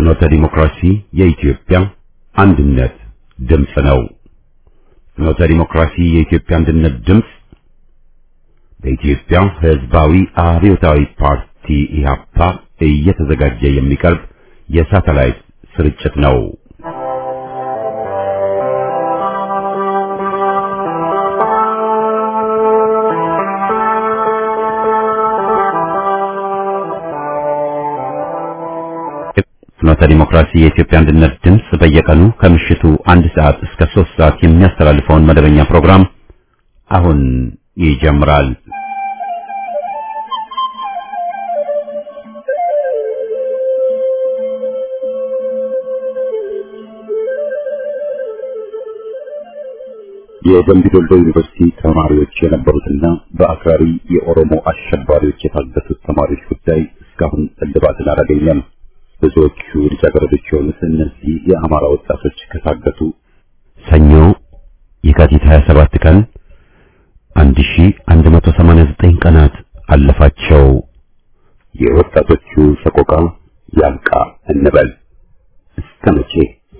ፍኖተ ዲሞክራሲ የኢትዮጵያ አንድነት ድምፅ ነው። ፍኖተ ዲሞክራሲ የኢትዮጵያ አንድነት ድምፅ በኢትዮጵያ ሕዝባዊ አብዮታዊ ፓርቲ ኢህአፓ እየተዘጋጀ የሚቀርብ የሳተላይት ስርጭት ነው። ፍኖተ ዲሞክራሲ የኢትዮጵያ አንድነት ድምፅ በየቀኑ ከምሽቱ አንድ ሰዓት እስከ ሶስት ሰዓት የሚያስተላልፈውን መደበኛ ፕሮግራም አሁን ይጀምራል። የደምቢ ዶሎ ዩኒቨርሲቲ ተማሪዎች የነበሩትና በአክራሪ የኦሮሞ አሸባሪዎች የታገቱት ተማሪዎች ጉዳይ እስካሁን እልባትን አላገኘም። ብዙዎቹ ልጃገረዶች የሆኑት እነዚህ የአማራ ወጣቶች ከታገቱ ሰኞ የካቲት 27 ቀን 1189 ቀናት አለፋቸው። የወጣቶቹ ሰቆቃ ያብቃ እንበል እስከ መቼ?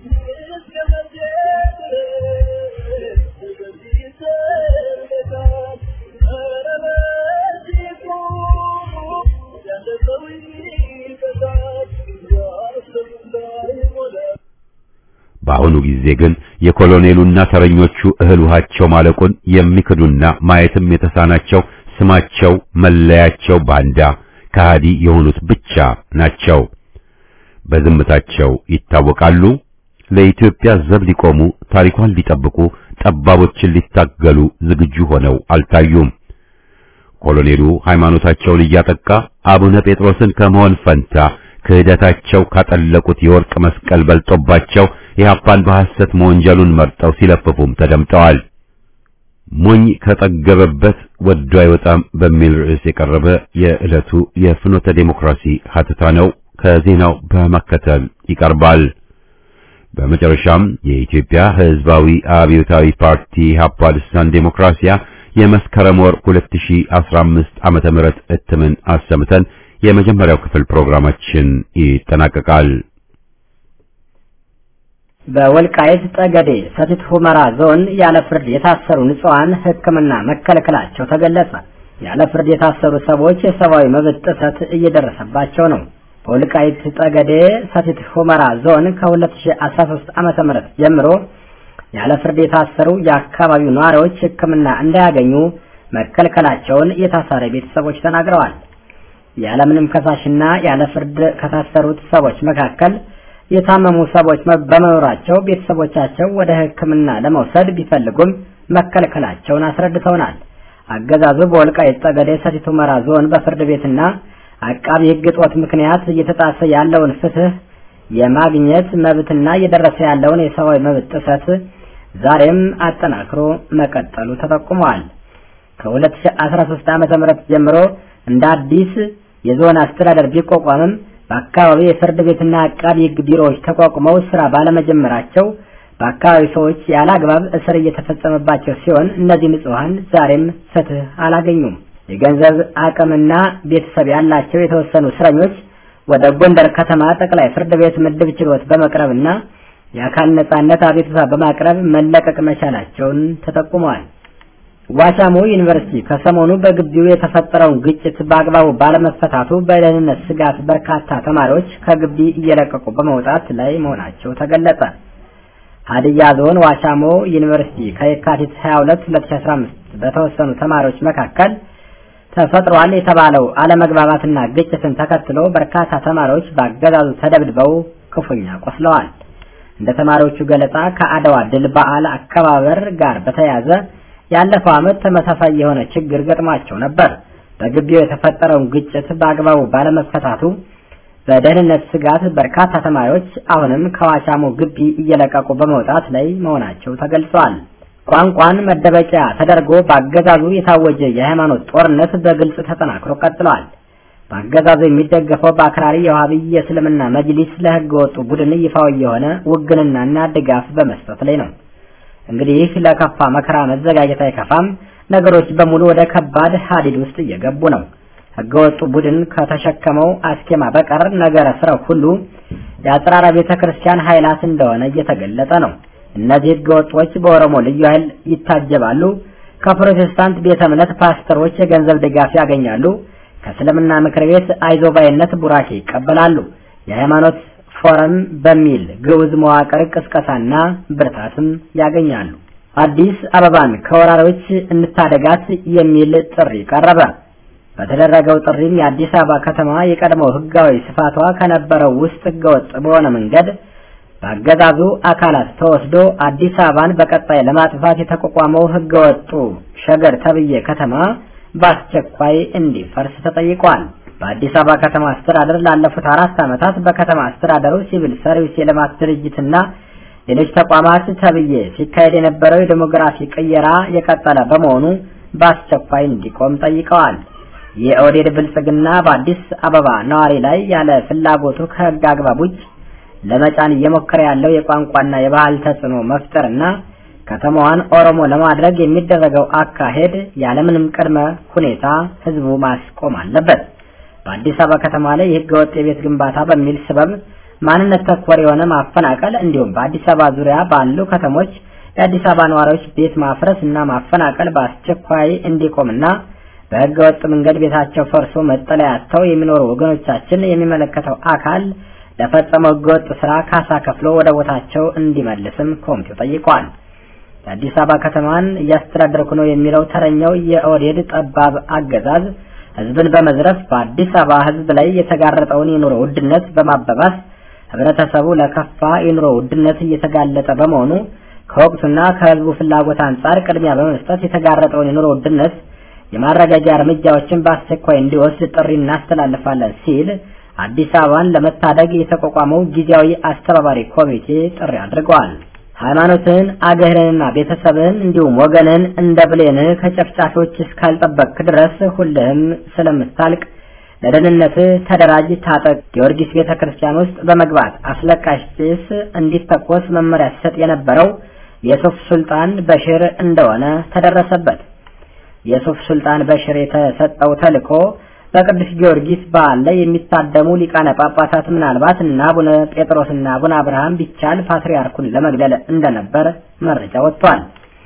በአሁኑ ጊዜ ግን የኮሎኔሉና ተረኞቹ እህል ውሃቸው ማለቁን የሚክዱና ማየትም የተሳናቸው ስማቸው መለያቸው ባንዳ ከሃዲ የሆኑት ብቻ ናቸው። በዝምታቸው ይታወቃሉ። ለኢትዮጵያ ዘብ ሊቆሙ ታሪኳን ሊጠብቁ ጠባቦችን ሊታገሉ ዝግጁ ሆነው አልታዩም። ኮሎኔሉ ሃይማኖታቸውን እያጠቃ አቡነ ጴጥሮስን ከመሆን ፈንታ ክህደታቸው ካጠለቁት የወርቅ መስቀል በልጦባቸው ኢህአፓን በሐሰት መወንጀሉን መርጠው ሲለፍፉም ተደምጠዋል። ሞኝ ከጠገበበት ወዶ አይወጣም በሚል ርዕስ የቀረበ የዕለቱ የፍኖተ ዴሞክራሲ ሀተታ ነው። ከዜናው በመከተል ይቀርባል። በመጨረሻም የኢትዮጵያ ሕዝባዊ አብዮታዊ ፓርቲ ኢህአፓ ልሳን ዴሞክራሲያ የመስከረም ወር 2015 ዓመተ ምህረት እትምን አሰምተን የመጀመሪያው ክፍል ፕሮግራማችን ይጠናቀቃል። በወልቃይት ጠገዴ ሰቲት ሁመራ ዞን ያለ ፍርድ የታሰሩ ንጹሐን ሕክምና መከልከላቸው ተገለጸ። ያለ ፍርድ የታሰሩ ሰዎች የሰብአዊ መብት ጥሰት እየደረሰባቸው ነው። በወልቃይት ጠገዴ ሰቲት ሁመራ ዞን ከ2013 ዓመተ ምህረት ጀምሮ ያለ ፍርድ የታሰሩ የአካባቢው ነዋሪዎች ሕክምና እንዳያገኙ መከልከላቸውን የታሳሪ ቤተሰቦች ተናግረዋል። ያለምንም ከሳሽና ያለ ፍርድ ከታሰሩት ሰዎች መካከል የታመሙ ሰዎች በመኖራቸው ቤተሰቦቻቸው ወደ ሕክምና ለመውሰድ ቢፈልጉም መከልከላቸውን አስረድተውናል። አገዛዙ በወልቃይት ጠገዴ ሰቲት ሁመራ ዞን በፍርድ ቤትና አቃቢ ሕግ እጦት ምክንያት እየተጣሰ ያለውን ፍትህ የማግኘት መብትና እየደረሰ ያለውን የሰብአዊ መብት ጥሰት ዛሬም አጠናክሮ መቀጠሉ ተጠቁመዋል። ከ2013 ዓ.ም ጀምሮ እንደ አዲስ የዞን አስተዳደር ቢቋቋምም በአካባቢው የፍርድ ቤትና አቃቢ ሕግ ቢሮዎች ተቋቁመው ስራ ባለመጀመራቸው በአካባቢው ሰዎች ያለ አግባብ እስር እየተፈጸመባቸው ሲሆን እነዚህ ንጹሐን ዛሬም ፍትህ አላገኙም። የገንዘብ አቅምና ቤተሰብ ያላቸው የተወሰኑ እስረኞች ወደ ጎንደር ከተማ ጠቅላይ ፍርድ ቤት ምድብ ችሎት በመቅረብና የአካል ነጻነት አቤቱታ በማቅረብ መለቀቅ መቻላቸውን ተጠቁመዋል። ዋቻሞ ዩኒቨርሲቲ ከሰሞኑ በግቢው የተፈጠረውን ግጭት በአግባቡ ባለመፈታቱ በደህንነት ስጋት በርካታ ተማሪዎች ከግቢ እየለቀቁ በመውጣት ላይ መሆናቸው ተገለጸ። ሀዲያ ዞን ዋቻሞ ዩኒቨርሲቲ ከየካቲት 22 2015 በተወሰኑ ተማሪዎች መካከል ተፈጥሯል የተባለው አለመግባባትና ግጭትን ተከትሎ በርካታ ተማሪዎች በአገዛዙ ተደብድበው ክፉኛ ቆስለዋል። እንደ ተማሪዎቹ ገለጻ ከአድዋ ድል በዓል አከባበር ጋር በተያያዘ ያለፈው ዓመት ተመሳሳይ የሆነ ችግር ገጥሟቸው ነበር። በግቢው የተፈጠረውን ግጭት በአግባቡ ባለመፈታቱ በደህንነት ስጋት በርካታ ተማሪዎች አሁንም ከዋቻሞ ግቢ እየለቀቁ በመውጣት ላይ መሆናቸው ተገልጿል። ቋንቋን መደበቂያ ተደርጎ በአገዛዙ የታወጀ የሃይማኖት ጦርነት በግልጽ ተጠናክሮ ቀጥሏል። በአገዛዙ የሚደገፈው በአክራሪ የውሃብይ የእስልምና መጅሊስ ለህገ ወጡ ቡድን ይፋዊ የሆነ ውግንናና ድጋፍ በመስጠት ላይ ነው። እንግዲህ ለከፋ መከራ መዘጋጀት አይከፋም። ነገሮች በሙሉ ወደ ከባድ ሀዲድ ውስጥ እየገቡ ነው። ህገወጡ ቡድን ከተሸከመው አስኬማ በቀር ነገረ ስራው ሁሉ የአጽራራ ቤተ ክርስቲያን ኃይላት እንደሆነ እየተገለጸ ነው። እነዚህ ህገወጦች በኦሮሞ ልዩ ኃይል ይታጀባሉ። ከፕሮቴስታንት ቤተ እምነት ፓስተሮች የገንዘብ ድጋፍ ያገኛሉ። ከእስልምና ምክር ቤት አይዞባይነት ቡራኬ ይቀበላሉ። የሃይማኖት ፎረም በሚል ግዑዝ መዋቅር ቅስቀሳና ብርታትም ያገኛሉ። አዲስ አበባን ከወራሪዎች እንታደጋት የሚል ጥሪ ቀረበ። በተደረገው ጥሪም የአዲስ አበባ ከተማ የቀድሞው ህጋዊ ስፋቷ ከነበረው ውስጥ ህገወጥ በሆነ መንገድ በአገዛዙ አካላት ተወስዶ አዲስ አበባን በቀጣይ ለማጥፋት የተቋቋመው ህገወጡ ሸገር ተብዬ ከተማ በአስቸኳይ እንዲፈርስ ተጠይቋል። በአዲስ አበባ ከተማ አስተዳደር ላለፉት አራት ዓመታት በከተማ አስተዳደሩ ሲቪል ሰርቪስ የልማት ድርጅትና ሌሎች ተቋማት ተብዬ ሲካሄድ የነበረው የዴሞግራፊ ቅየራ የቀጠለ በመሆኑ በአስቸኳይ እንዲቆም ጠይቀዋል። የኦህዴድ ብልጽግና በአዲስ አበባ ነዋሪ ላይ ያለ ፍላጎቱ ከህግ አግባብ ውጭ ለመጫን እየሞከረ ያለው የቋንቋና የባህል ተጽዕኖ መፍጠርና ከተማዋን ኦሮሞ ለማድረግ የሚደረገው አካሄድ ያለምንም ቅድመ ሁኔታ ህዝቡ ማስቆም አለበት። በአዲስ አበባ ከተማ ላይ የህገ ወጥ የቤት ግንባታ በሚል ስበብ ማንነት ተኮር የሆነ ማፈናቀል እንዲሁም በአዲስ አበባ ዙሪያ ባሉ ከተሞች የአዲስ አበባ ነዋሪዎች ቤት ማፍረስ እና ማፈናቀል በአስቸኳይ እንዲቆምና በህገ ወጥ መንገድ ቤታቸው ፈርሶ መጠለያ አጥተው የሚኖሩ ወገኖቻችን የሚመለከተው አካል ለፈጸመው ህገወጥ ስራ ካሳ ከፍሎ ወደ ቦታቸው እንዲመልስም ኮሚቴው ጠይቋል። የአዲስ አበባ ከተማን እያስተዳደርኩ ነው የሚለው ተረኛው የኦህዴድ ጠባብ አገዛዝ ህዝብን በመዝረፍ በአዲስ አበባ ህዝብ ላይ የተጋረጠውን የኑሮ ውድነት በማባባስ ህብረተሰቡ ለከፋ የኑሮ ውድነት እየተጋለጠ በመሆኑ ከወቅቱና ከህዝቡ ፍላጎት አንጻር ቅድሚያ በመስጠት የተጋረጠውን የኑሮ ውድነት የማረጋጊያ እርምጃዎችን በአስቸኳይ እንዲወስድ ጥሪ እናስተላልፋለን ሲል አዲስ አበባን ለመታደግ የተቋቋመው ጊዜያዊ አስተባባሪ ኮሚቴ ጥሪ አድርገዋል። ሃይማኖትህን፣ አገርህንና ቤተሰብህን እንዲሁም ወገንህን እንደ ብሌንህ ከጨፍጫፊዎች እስካልጠበቅክ ድረስ ሁልህም ስለምታልቅ ለደህንነትህ ተደራጅ፣ ታጠቅ። ጊዮርጊስ ቤተ ክርስቲያን ውስጥ በመግባት አስለቃሽ ጭስ እንዲተኮስ መመሪያ ሲሰጥ የነበረው የሱፍ ሱልጣን በሽር እንደሆነ ተደረሰበት። የሱፍ ሱልጣን በሽር የተሰጠው ተልእኮ በቅዱስ ጊዮርጊስ በዓል ላይ የሚታደሙ ሊቃነ ጳጳሳት ምናልባት እና አቡነ ጴጥሮስና አቡነ አብርሃም ቢቻል ፓትርያርኩን ለመግደል እንደነበር መረጃ ወጥቷል።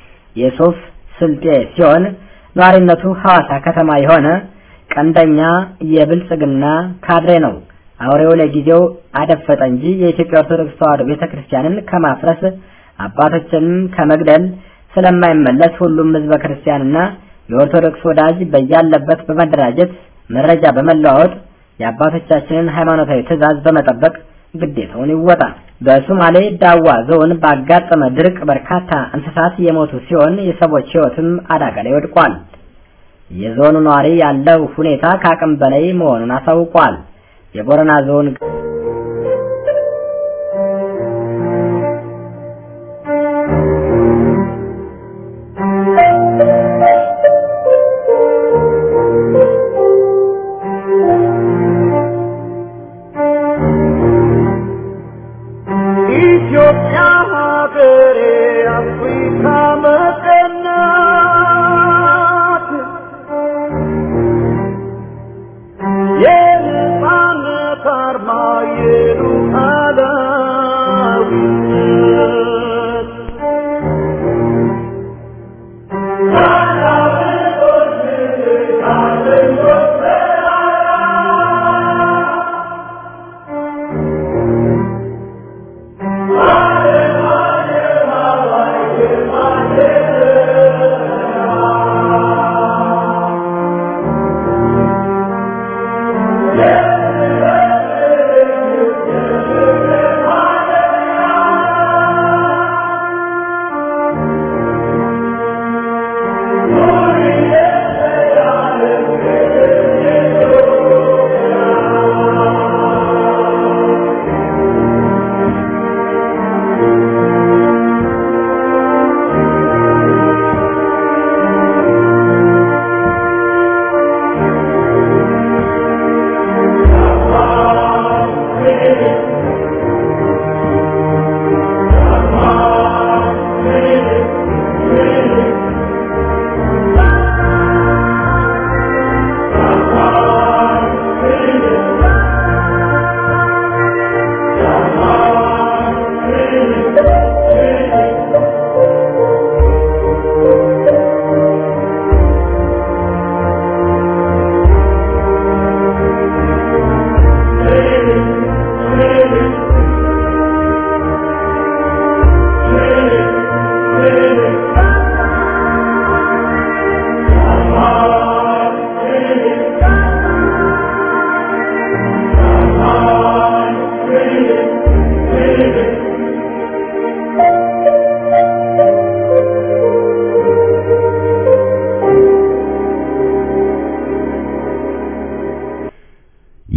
የሱፍ ስልጤ ሲሆን ነዋሪነቱ ሐዋሳ ከተማ የሆነ ቀንደኛ የብልጽግና ካድሬ ነው። አውሬው ለጊዜው አደፈጠ እንጂ የኢትዮጵያ ኦርቶዶክስ ተዋሕዶ ቤተክርስቲያንን ከማፍረስ አባቶችንም ከመግደል ስለማይመለስ ሁሉም ሕዝበ ክርስቲያንና የኦርቶዶክስ ወዳጅ በያለበት በመደራጀት መረጃ በመለዋወጥ የአባቶቻችንን ሃይማኖታዊ ትዕዛዝ በመጠበቅ ግዴታውን ይወጣ። በሶማሌ ዳዋ ዞን ባጋጠመ ድርቅ በርካታ እንስሳት የሞቱ ሲሆን የሰዎች ሕይወትም አደጋ ላይ ወድቋል። የዞኑ ነዋሪ ያለው ሁኔታ ከአቅም በላይ መሆኑን አሳውቋል። የቦረና ዞን ኢትዮጵያ ሀገሬ አፍሪካ መቀናት የነጻነት አርማ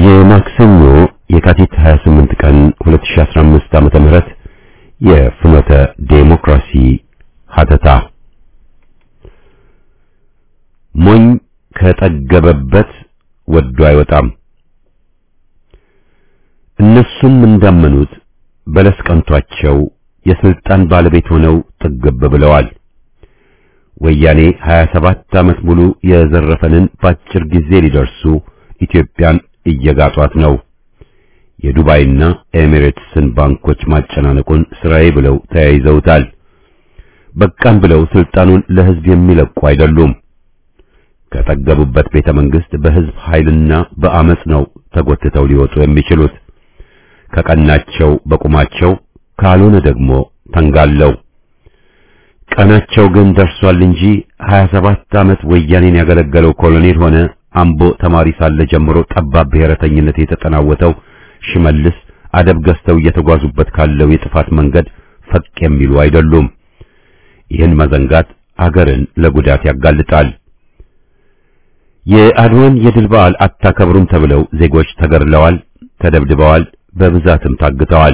የማክሰኞ የካቲት 28 ቀን 2015 ዓመተ ምህረት የፍኖተ ዴሞክራሲ ሀተታ ሞኝ ከጠገበበት ወዶ አይወጣም። እነሱም እንዳመኑት በለስ ቀንቷቸው የስልጣን ባለቤት ሆነው ጥግብ ብለዋል። ወያኔ 27 ዓመት ሙሉ የዘረፈንን በአጭር ጊዜ ሊደርሱ ኢትዮጵያን እየጋጧት ነው። የዱባይና ኤሚሬትስን ባንኮች ማጨናነቁን ስራዬ ብለው ተያይዘውታል። በቃም ብለው ስልጣኑን ለህዝብ የሚለቁ አይደሉም። ከጠገቡበት ቤተ መንግስት በህዝብ ኃይልና በአመጽ ነው ተጎትተው ሊወጡ የሚችሉት። ከቀናቸው በቁማቸው ካልሆነ ደግሞ ተንጋለው ቀናቸው ግን ደርሷል እንጂ 27 ዓመት ወያኔን ያገለገለው ኮሎኔል ሆነ አምቦ ተማሪ ሳለ ጀምሮ ጠባብ ብሔረተኝነት የተጠናወተው ሽመልስ አደብ ገዝተው እየተጓዙበት ካለው የጥፋት መንገድ ፈቅ የሚሉ አይደሉም። ይህን መዘንጋት አገርን ለጉዳት ያጋልጣል። የአድዋን የድል በዓል አታከብሩም ተብለው ዜጎች ተገድለዋል፣ ተደብድበዋል፣ በብዛትም ታግተዋል።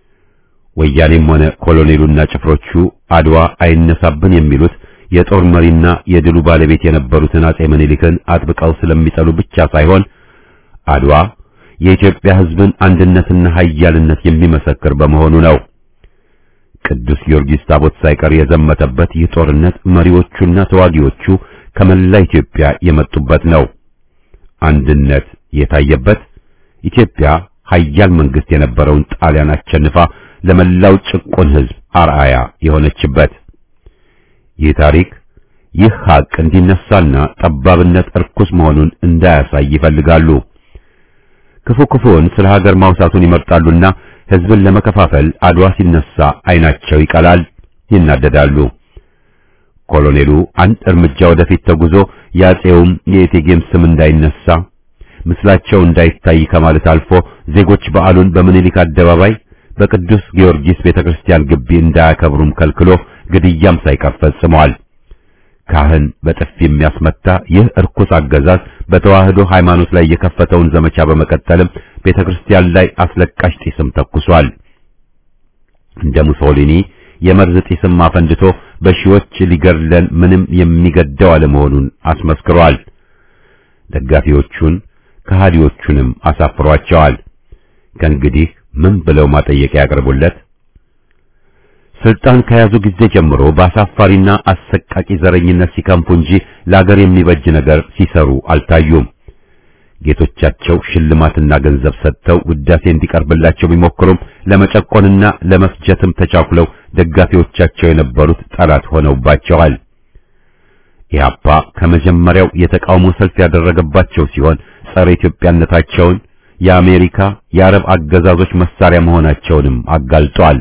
ወያኔም ሆነ ኮሎኔሉና ጭፍሮቹ አድዋ አይነሳብን የሚሉት የጦር መሪና የድሉ ባለቤት የነበሩትን አጼ ምኒልክን አጥብቀው ስለሚጠሉ ብቻ ሳይሆን አድዋ የኢትዮጵያ ሕዝብን አንድነትና ኃያልነት የሚመሰክር በመሆኑ ነው። ቅዱስ ጊዮርጊስ ታቦት ሳይቀር የዘመተበት ይህ ጦርነት መሪዎቹና ተዋጊዎቹ ከመላ ኢትዮጵያ የመጡበት ነው። አንድነት የታየበት ኢትዮጵያ ኃያል መንግስት የነበረውን ጣሊያን አሸንፋ ለመላው ጭቁን ሕዝብ አርአያ የሆነችበት ይህ ታሪክ ይህ ሀቅ እንዲነሳና ጠባብነት እርኩስ መሆኑን እንዳያሳይ ይፈልጋሉ። ክፉ ክፉውን ስለ ሀገር ማውሳቱን ይመርጣሉና ሕዝብን ለመከፋፈል አድዋ ሲነሳ አይናቸው ይቀላል፣ ይናደዳሉ። ኮሎኔሉ አንድ እርምጃ ወደፊት ተጉዞ የአጼውም የእቴጌም ስም እንዳይነሳ ምስላቸው እንዳይታይ ከማለት አልፎ ዜጎች በዓሉን በምኒልክ አደባባይ በቅዱስ ጊዮርጊስ ቤተክርስቲያን ግቢ እንዳያከብሩም ከልክሎ ግድያም ሳይቀር ፈጽመዋል። ካህን በጥፊ የሚያስመታ ይህ እርኩስ አገዛዝ በተዋህዶ ሃይማኖት ላይ የከፈተውን ዘመቻ በመቀጠልም ቤተክርስቲያን ላይ አስለቃሽ ጢስም ተኩሷል። እንደ ሙሶሊኒ የመርዝ ጢስም አፈንድቶ በሺዎች ሊገድለን ምንም የሚገደው አለመሆኑን አስመስክሯል። ደጋፊዎቹን ከሃዲዎቹንም አሳፍሯቸዋል። ከእንግዲህ ምን ብለው ማጠየቂያ ያቀርቡለት? ስልጣን ከያዙ ጊዜ ጀምሮ በአሳፋሪና አሰቃቂ ዘረኝነት ሲከንፉ እንጂ ለአገር የሚበጅ ነገር ሲሰሩ አልታዩም። ጌቶቻቸው ሽልማትና ገንዘብ ሰጥተው ውዳሴ እንዲቀርብላቸው ቢሞክሩም ለመጨቆንና ለመፍጀትም ተቻኩለው ደጋፊዎቻቸው የነበሩት ጠላት ሆነውባቸዋል። ኢህአፓ ከመጀመሪያው የተቃውሞ ሰልፍ ያደረገባቸው ሲሆን ጸረ ኢትዮጵያነታቸውን የአሜሪካ የአረብ አገዛዞች መሳሪያ መሆናቸውንም አጋልጧል።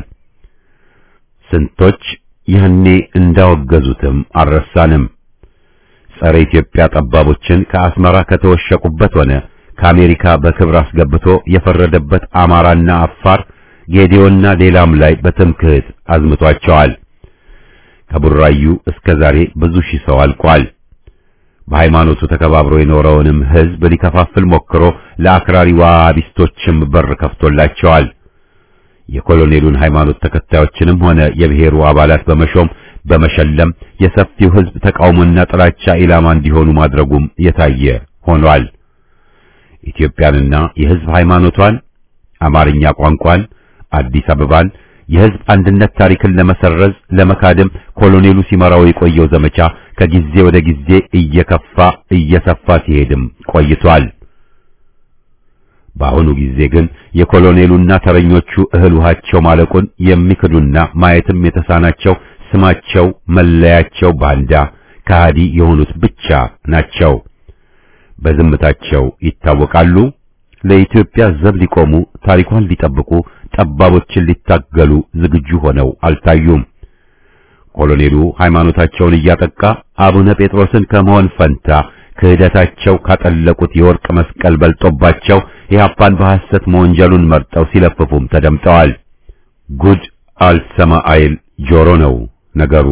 ስንቶች ያኔ እንዳወገዙትም አልረሳንም። ጸረ ኢትዮጵያ ጠባቦችን ከአስመራ ከተወሸቁበት ሆነ ከአሜሪካ በክብር አስገብቶ የፈረደበት አማራና አፋር፣ ጌዲዮና ሌላም ላይ በትምክህት አዝምቷቸዋል። ከቡራዩ እስከ ዛሬ ብዙ ሺህ ሰው አልቋል። በሃይማኖቱ ተከባብሮ የኖረውንም ሕዝብ ሊከፋፍል ሞክሮ ለአክራሪ ዋሃቢስቶችም በር ከፍቶላቸዋል። የኮሎኔሉን ሃይማኖት ተከታዮችንም ሆነ የብሔሩ አባላት በመሾም በመሸለም የሰፊው ሕዝብ ተቃውሞና ጥላቻ ኢላማ እንዲሆኑ ማድረጉም የታየ ሆኗል። ኢትዮጵያንና የሕዝብ ሃይማኖቷን፣ አማርኛ ቋንቋን፣ አዲስ አበባን የሕዝብ አንድነት ታሪክን ለመሰረዝ ለመካድም ኮሎኔሉ ሲመራው የቆየው ዘመቻ ከጊዜ ወደ ጊዜ እየከፋ እየሰፋ ሲሄድም ቆይቷል። በአሁኑ ጊዜ ግን የኮሎኔሉና ተረኞቹ እህል ውሃቸው ማለቁን የሚክዱና ማየትም የተሳናቸው ስማቸው መለያቸው ባንዳ ከሃዲ የሆኑት ብቻ ናቸው። በዝምታቸው ይታወቃሉ። ለኢትዮጵያ ዘብ ሊቆሙ ታሪኳን ሊጠብቁ ጠባቦችን ሊታገሉ ዝግጁ ሆነው አልታዩም። ኮሎኔሉ ሃይማኖታቸውን እያጠቃ አቡነ ጴጥሮስን ከመሆን ፈንታ ክህደታቸው ካጠለቁት የወርቅ መስቀል በልጦባቸው ኢህአፓን በሐሰት መወንጀሉን መርጠው ሲለፍፉም ተደምጠዋል። ጉድ አልሰማ አይል ጆሮ ነው ነገሩ።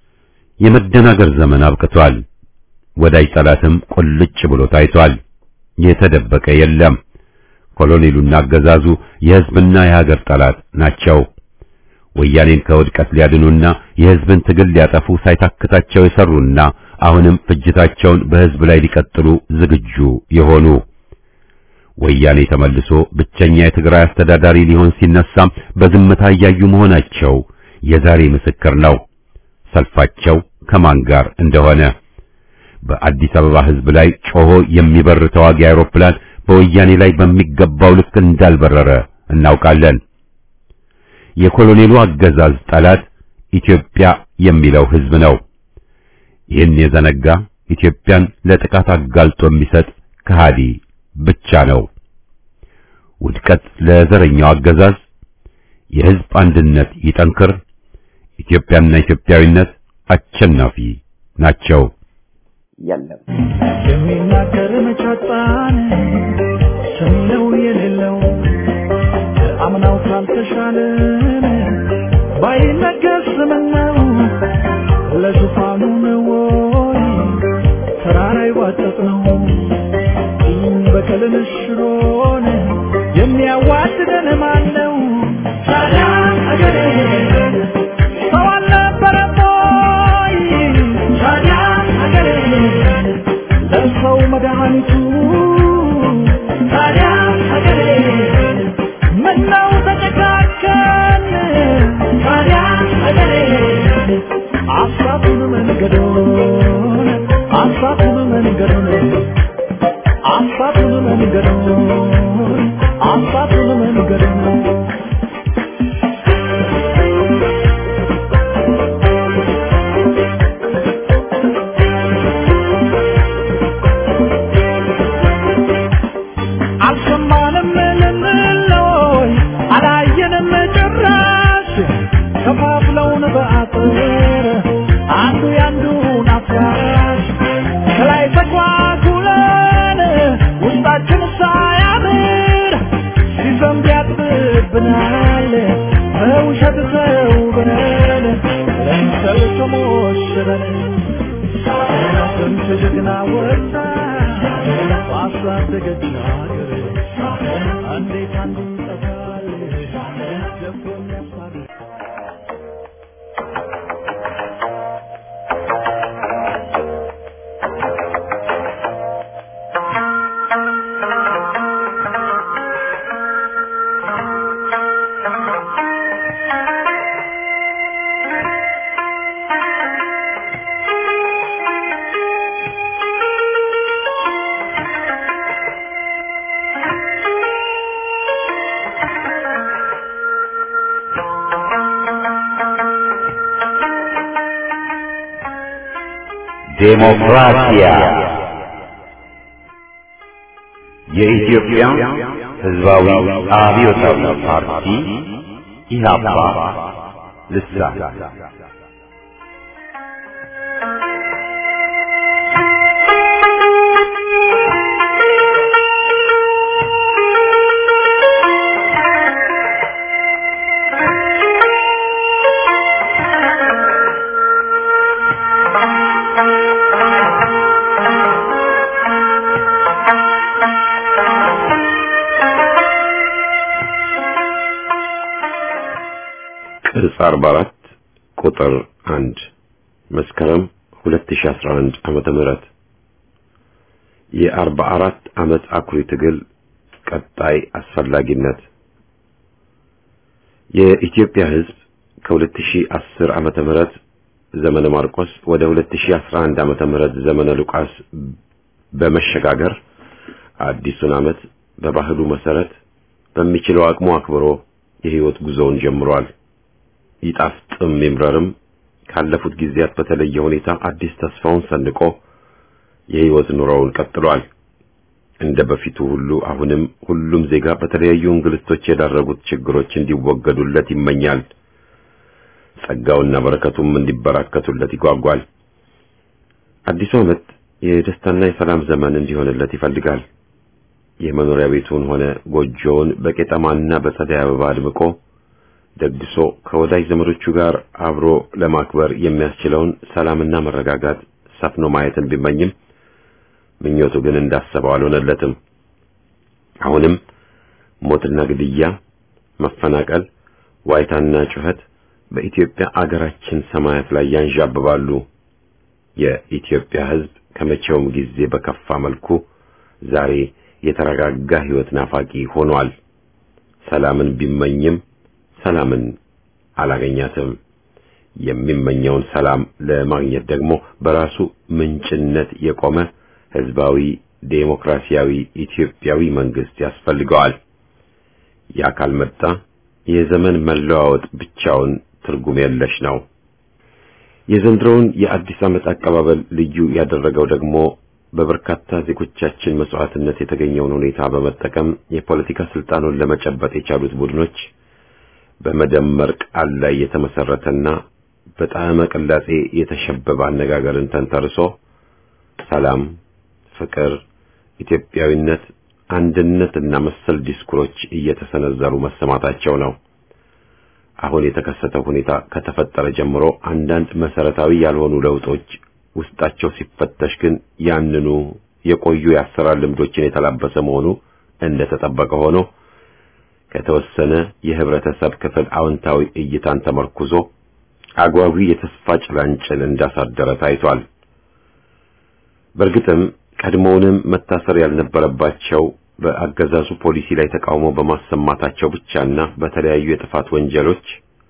የመደናገር ዘመን አብቅቷል። ወዳጅ ጠላትም ቁልጭ ብሎ ታይቷል። የተደበቀ የለም። ኮሎኔሉና አገዛዙ የሕዝብና የሀገር ጠላት ናቸው። ወያኔን ከውድቀት ሊያድኑና የሕዝብን ትግል ሊያጠፉ ሳይታክታቸው የሰሩና አሁንም ፍጅታቸውን በሕዝብ ላይ ሊቀጥሉ ዝግጁ የሆኑ ወያኔ ተመልሶ ብቸኛ የትግራይ አስተዳዳሪ ሊሆን ሲነሳም በዝምታ እያዩ መሆናቸው የዛሬ ምስክር ነው። ሰልፋቸው ከማን ጋር እንደሆነ በአዲስ አበባ ሕዝብ ላይ ጮሆ የሚበር ተዋጊ አውሮፕላን በወያኔ ላይ በሚገባው ልክ እንዳልበረረ እናውቃለን። የኮሎኔሉ አገዛዝ ጠላት ኢትዮጵያ የሚለው ሕዝብ ነው። ይህን የዘነጋ ኢትዮጵያን ለጥቃት አጋልጦ የሚሰጥ ከሃዲ ብቻ ነው። ውድቀት ለዘረኛው አገዛዝ፣ የሕዝብ አንድነት ይጠንክር፣ ኢትዮጵያና ኢትዮጵያዊነት አሸናፊ ናቸው። የለም የሚናገር መቻጣን ሰሚነው የሌለው አምናው ካልተሻለን ባይነገር ስምነው ለዙፋኑ ነው ወይ ተራራ ይዋጠጥ ነው በቀልን ሽሮን የሚያዋድደን ማን ነው? ታዲያ አገሬ ሰው አልነበረም ወይ? ታዲያ አገሬ ለሰው መድኃኒቱ ታዲያ ሀገሬ ምነው ተጨካከን ታዲያ ሀገሬ አሳቱን መንገዶን አሳቱን መንገዶን አሳቱን መንገዶን አሳቱን መንገዶን አልሰማንም ልንለይ አላየንም ጭራሽ ከፋፍለውን በአጥር አንዱ ያንዱን አፍራሽ ከላይ ተኳኩለን ውስጣችን ሳያምር ሲዘንብ ያጥብብናል በውሸት ተውበን ለምሰል ተሞሽረን ስንት ጀግና ወጣ ባሳደገች ሀገር እንዴት አንዱ ይጠፋል ደፍሮ የሚያስታርቅ ዴሞክራሲያ የኢትዮጵያ ሕዝባዊ አብዮታዊ ፓርቲ ኢህአፓ ልሳን ቅጽ 44 ቁጥር 1 መስከረም 2011 ዓመተ ምህረት የ44 ዓመት አኩሪ ትግል ቀጣይ አስፈላጊነት የኢትዮጵያ ሕዝብ ከ2010 ዓመተ ምህረት ዘመነ ማርቆስ ወደ 2011 ዓመተ ምህረት ዘመነ ሉቃስ በመሸጋገር አዲሱን ዓመት በባህሉ መሰረት በሚችለው አቅሙ አክብሮ የህይወት ጉዞውን ጀምሯል። ይጣፍጥም ይምረርም ካለፉት ጊዜያት በተለየ ሁኔታ አዲስ ተስፋውን ሰንቆ የህይወት ኑሮውን ቀጥሏል። እንደ በፊቱ ሁሉ አሁንም ሁሉም ዜጋ በተለያዩ እንግልቶች የዳረጉት ችግሮች እንዲወገዱለት ይመኛል። ጸጋውና በረከቱም እንዲበራከቱለት ይጓጓል። አዲሱ ዓመት የደስታና የሰላም ዘመን እንዲሆንለት ይፈልጋል። የመኖሪያ ቤቱን ሆነ ጎጆውን በቄጠማና በጸደይ አበባ አድምቆ ደግሶ ከወዳጅ ዘመዶቹ ጋር አብሮ ለማክበር የሚያስችለውን ሰላምና መረጋጋት ሰፍኖ ማየትን ቢመኝም ምኞቱ ግን እንዳሰበው አልሆነለትም። አሁንም ሞትና ግድያ፣ መፈናቀል፣ ዋይታና ጩኸት በኢትዮጵያ አገራችን ሰማያት ላይ ያንዣብባሉ። የኢትዮጵያ ሕዝብ ከመቼውም ጊዜ በከፋ መልኩ ዛሬ የተረጋጋ ሕይወት ናፋቂ ሆኗል። ሰላምን ቢመኝም ሰላምን አላገኛትም። የሚመኘውን ሰላም ለማግኘት ደግሞ በራሱ ምንጭነት የቆመ ሕዝባዊ ዴሞክራሲያዊ ኢትዮጵያዊ መንግስት ያስፈልገዋል። ያ ካልመጣ የዘመን መለዋወጥ ብቻውን ትርጉም የለሽ ነው። የዘንድሮውን የአዲስ ዓመት አቀባበል ልዩ ያደረገው ደግሞ በበርካታ ዜጎቻችን መስዋዕትነት የተገኘውን ሁኔታ በመጠቀም የፖለቲካ ስልጣኑን ለመጨበጥ የቻሉት ቡድኖች በመደመር ቃል ላይ የተመሰረተና በጣዕመ ቅላጼ የተሸበበ አነጋገርን ተንተርሶ ሰላም፣ ፍቅር፣ ኢትዮጵያዊነት፣ አንድነትና መሰል ዲስኩሮች እየተሰነዘሩ መሰማታቸው ነው። አሁን የተከሰተው ሁኔታ ከተፈጠረ ጀምሮ አንዳንድ መሰረታዊ ያልሆኑ ለውጦች ውስጣቸው ሲፈተሽ ግን ያንኑ የቆዩ የአሰራር ልምዶችን የተላበሰ መሆኑ እንደተጠበቀ ሆኖ ከተወሰነ የህብረተሰብ ክፍል አዎንታዊ እይታን ተመርኩዞ አጓጊ የተስፋ ጭላንጭል እንዳሳደረ ታይቷል። በእርግጥም ቀድሞውንም መታሰር ያልነበረባቸው በአገዛዙ ፖሊሲ ላይ ተቃውሞ በማሰማታቸው ብቻና በተለያዩ የጥፋት ወንጀሎች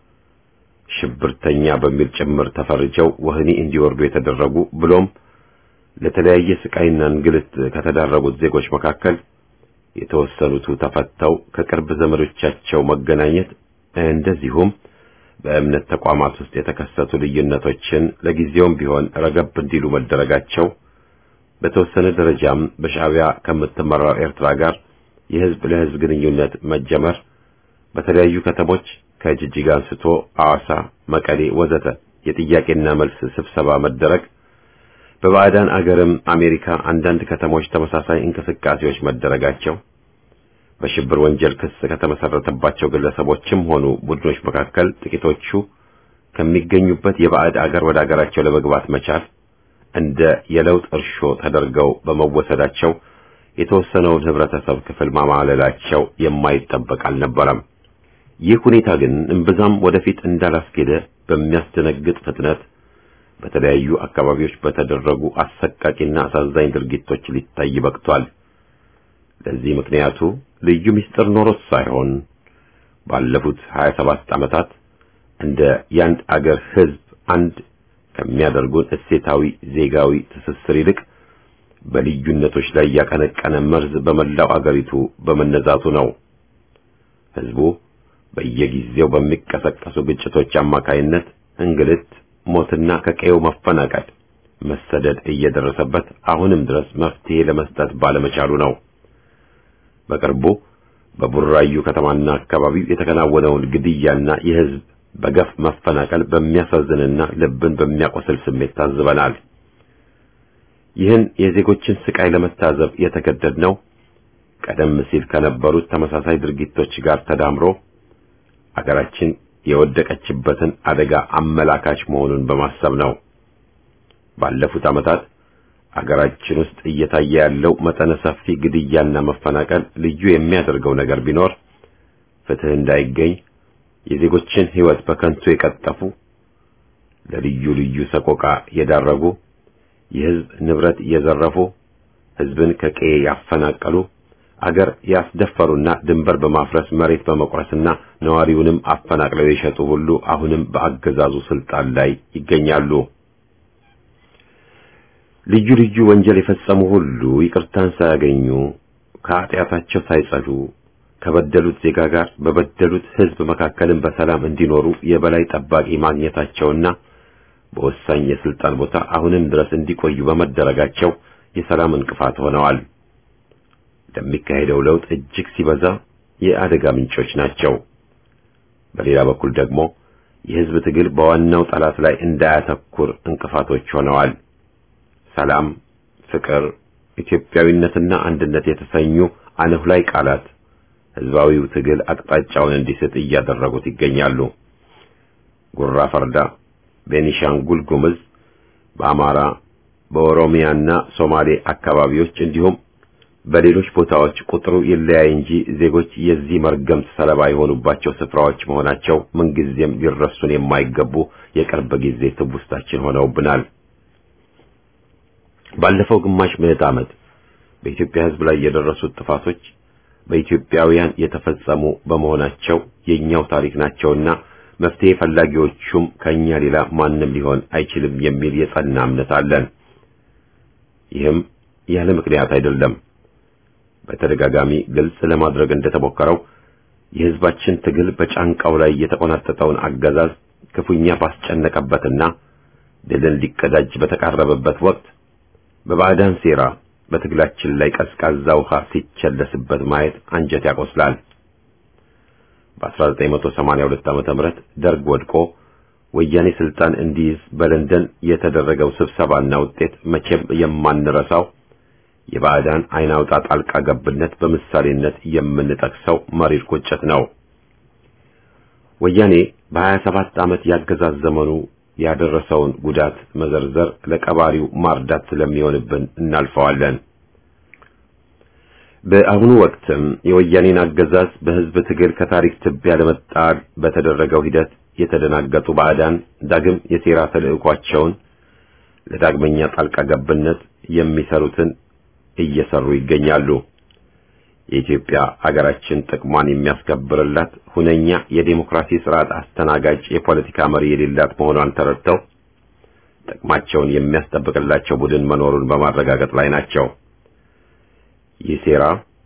ሽብርተኛ በሚል ጭምር ተፈርጀው ወህኒ እንዲወርዱ የተደረጉ ብሎም ለተለያየ ስቃይና እንግልት ከተዳረጉት ዜጎች መካከል የተወሰኑቱ ተፈተው ከቅርብ ዘመዶቻቸው መገናኘት እንደዚሁም በእምነት ተቋማት ውስጥ የተከሰቱ ልዩነቶችን ለጊዜውም ቢሆን ረገብ እንዲሉ መደረጋቸው በተወሰነ ደረጃም በሻዕቢያ ከምትመራው ኤርትራ ጋር የህዝብ ለህዝብ ግንኙነት መጀመር በተለያዩ ከተሞች ከጅጅጋ አንስቶ ሐዋሳ፣ መቀሌ ወዘተ የጥያቄና መልስ ስብሰባ መደረግ በባዕዳን አገርም አሜሪካ አንዳንድ ከተሞች ተመሳሳይ እንቅስቃሴዎች መደረጋቸው በሽብር ወንጀል ክስ ከተመሰረተባቸው ግለሰቦችም ሆኑ ቡድኖች መካከል ጥቂቶቹ ከሚገኙበት የባዕድ አገር ወደ አገራቸው ለመግባት መቻል እንደ የለውጥ እርሾ ተደርገው በመወሰዳቸው የተወሰነውን ህብረተሰብ ክፍል ማማለላቸው የማይጠበቅ አልነበረም። ይህ ሁኔታ ግን እምብዛም ወደፊት እንዳላስኬደ በሚያስደነግጥ ፍጥነት በተለያዩ አካባቢዎች በተደረጉ አሰቃቂና አሳዛኝ ድርጊቶች ሊታይ በቅቷል። ለዚህ ምክንያቱ ልዩ ምስጢር ኖሮት ሳይሆን ባለፉት 27 ዓመታት እንደ ያንድ አገር ህዝብ አንድ ከሚያደርጉን እሴታዊ ዜጋዊ ትስስር ይልቅ በልዩነቶች ላይ ያቀነቀነ መርዝ በመላው አገሪቱ በመነዛቱ ነው። ህዝቡ በየጊዜው በሚቀሰቀሱ ግጭቶች አማካይነት እንግልት፣ ሞትና ከቀየው መፈናቀል፣ መሰደድ እየደረሰበት አሁንም ድረስ መፍትሄ ለመስጠት ባለመቻሉ ነው። በቅርቡ በቡራዩ ከተማና አካባቢው የተከናወነውን ግድያና የህዝብ በገፍ መፈናቀል በሚያሳዝንና ልብን በሚያቆስል ስሜት ታዝበናል። ይህን የዜጎችን ስቃይ ለመታዘብ የተገደድነው ቀደም ሲል ከነበሩት ተመሳሳይ ድርጊቶች ጋር ተዳምሮ አገራችን የወደቀችበትን አደጋ አመላካች መሆኑን በማሰብ ነው። ባለፉት ዓመታት አገራችን ውስጥ እየታየ ያለው መጠነ ሰፊ ግድያና መፈናቀል ልዩ የሚያደርገው ነገር ቢኖር ፍትህ እንዳይገኝ የዜጎችን ሕይወት በከንቱ የቀጠፉ፣ ለልዩ ልዩ ሰቆቃ የዳረጉ፣ የህዝብ ንብረት የዘረፉ፣ ህዝብን ከቀዬ ያፈናቀሉ፣ አገር ያስደፈሩና ድንበር በማፍረስ መሬት በመቁረስና ነዋሪውንም አፈናቅለው የሸጡ ሁሉ አሁንም በአገዛዙ ስልጣን ላይ ይገኛሉ። ልዩ ልዩ ወንጀል የፈጸሙ ሁሉ ይቅርታን ሳያገኙ ከኃጢአታቸው ሳይጸዱ ከበደሉት ዜጋ ጋር በበደሉት ህዝብ መካከልም በሰላም እንዲኖሩ የበላይ ጠባቂ ማግኘታቸውና በወሳኝ የስልጣን ቦታ አሁንም ድረስ እንዲቆዩ በመደረጋቸው የሰላም እንቅፋት ሆነዋል። ለሚካሄደው ለውጥ እጅግ ሲበዛ የአደጋ ምንጮች ናቸው። በሌላ በኩል ደግሞ የህዝብ ትግል በዋናው ጠላት ላይ እንዳያተኩር እንቅፋቶች ሆነዋል። ሰላም፣ ፍቅር፣ ኢትዮጵያዊነትና አንድነት የተሰኙ አነሁላይ ቃላት ህዝባዊው ትግል አቅጣጫውን እንዲስት እያደረጉት ይገኛሉ። ጉራ ፈርዳ፣ ቤኒሻንጉል ጉምዝ፣ በአማራ በኦሮሚያና ሶማሌ አካባቢዎች እንዲሁም በሌሎች ቦታዎች ቁጥሩ ይለያይ እንጂ ዜጎች የዚህ መርገምት ሰለባ የሆኑባቸው ስፍራዎች መሆናቸው ምንጊዜም ሊረሱን የማይገቡ የቅርብ ጊዜ ትውስታችን ሆነውብናል። ባለፈው ግማሽ ምዕተ ዓመት በኢትዮጵያ ሕዝብ ላይ የደረሱት ጥፋቶች በኢትዮጵያውያን የተፈጸሙ በመሆናቸው የኛው ታሪክ ናቸውና መፍትሄ ፈላጊዎቹም ከኛ ሌላ ማንም ሊሆን አይችልም የሚል የጸና እምነት አለን። ይህም ያለ ምክንያት አይደለም። በተደጋጋሚ ግልጽ ለማድረግ እንደተሞከረው የሕዝባችን ትግል በጫንቃው ላይ የተቆናጠጠውን አገዛዝ ክፉኛ ባስጨነቀበትና ድልን ሊቀዳጅ በተቃረበበት ወቅት በባዕዳን ሴራ በትግላችን ላይ ቀዝቃዛ ውሃ ሲቸለስበት ማየት አንጀት ያቆስላል። በ1982 ዓመተ ምህረት ደርግ ወድቆ ወያኔ ስልጣን እንዲይዝ በለንደን የተደረገው ስብሰባና ውጤት መቼም የማንረሳው የባዕዳን አይን አውጣ ጣልቃ ገብነት በምሳሌነት የምንጠቅሰው መሪር ቁጭት ነው። ወያኔ በ27 ዓመት ያገዛዝ ዘመኑ ያደረሰውን ጉዳት መዘርዘር ለቀባሪው ማርዳት ስለሚሆንብን እናልፈዋለን። በአሁኑ ወቅትም የወያኔን አገዛዝ በሕዝብ ትግል ከታሪክ ትቢያ ለመጣል በተደረገው ሂደት የተደናገጡ ባዕዳን ዳግም የሴራ ተልዕኳቸውን ለዳግመኛ ጣልቃ ገብነት የሚሰሩትን እየሰሩ ይገኛሉ። የኢትዮጵያ አገራችን ጥቅሟን የሚያስከብርላት ሁነኛ የዴሞክራሲ ስርዓት አስተናጋጅ የፖለቲካ መሪ የሌላት መሆኗን ተረድተው ጥቅማቸውን የሚያስጠብቅላቸው ቡድን መኖሩን በማረጋገጥ ላይ ናቸው። ይህ ሴራ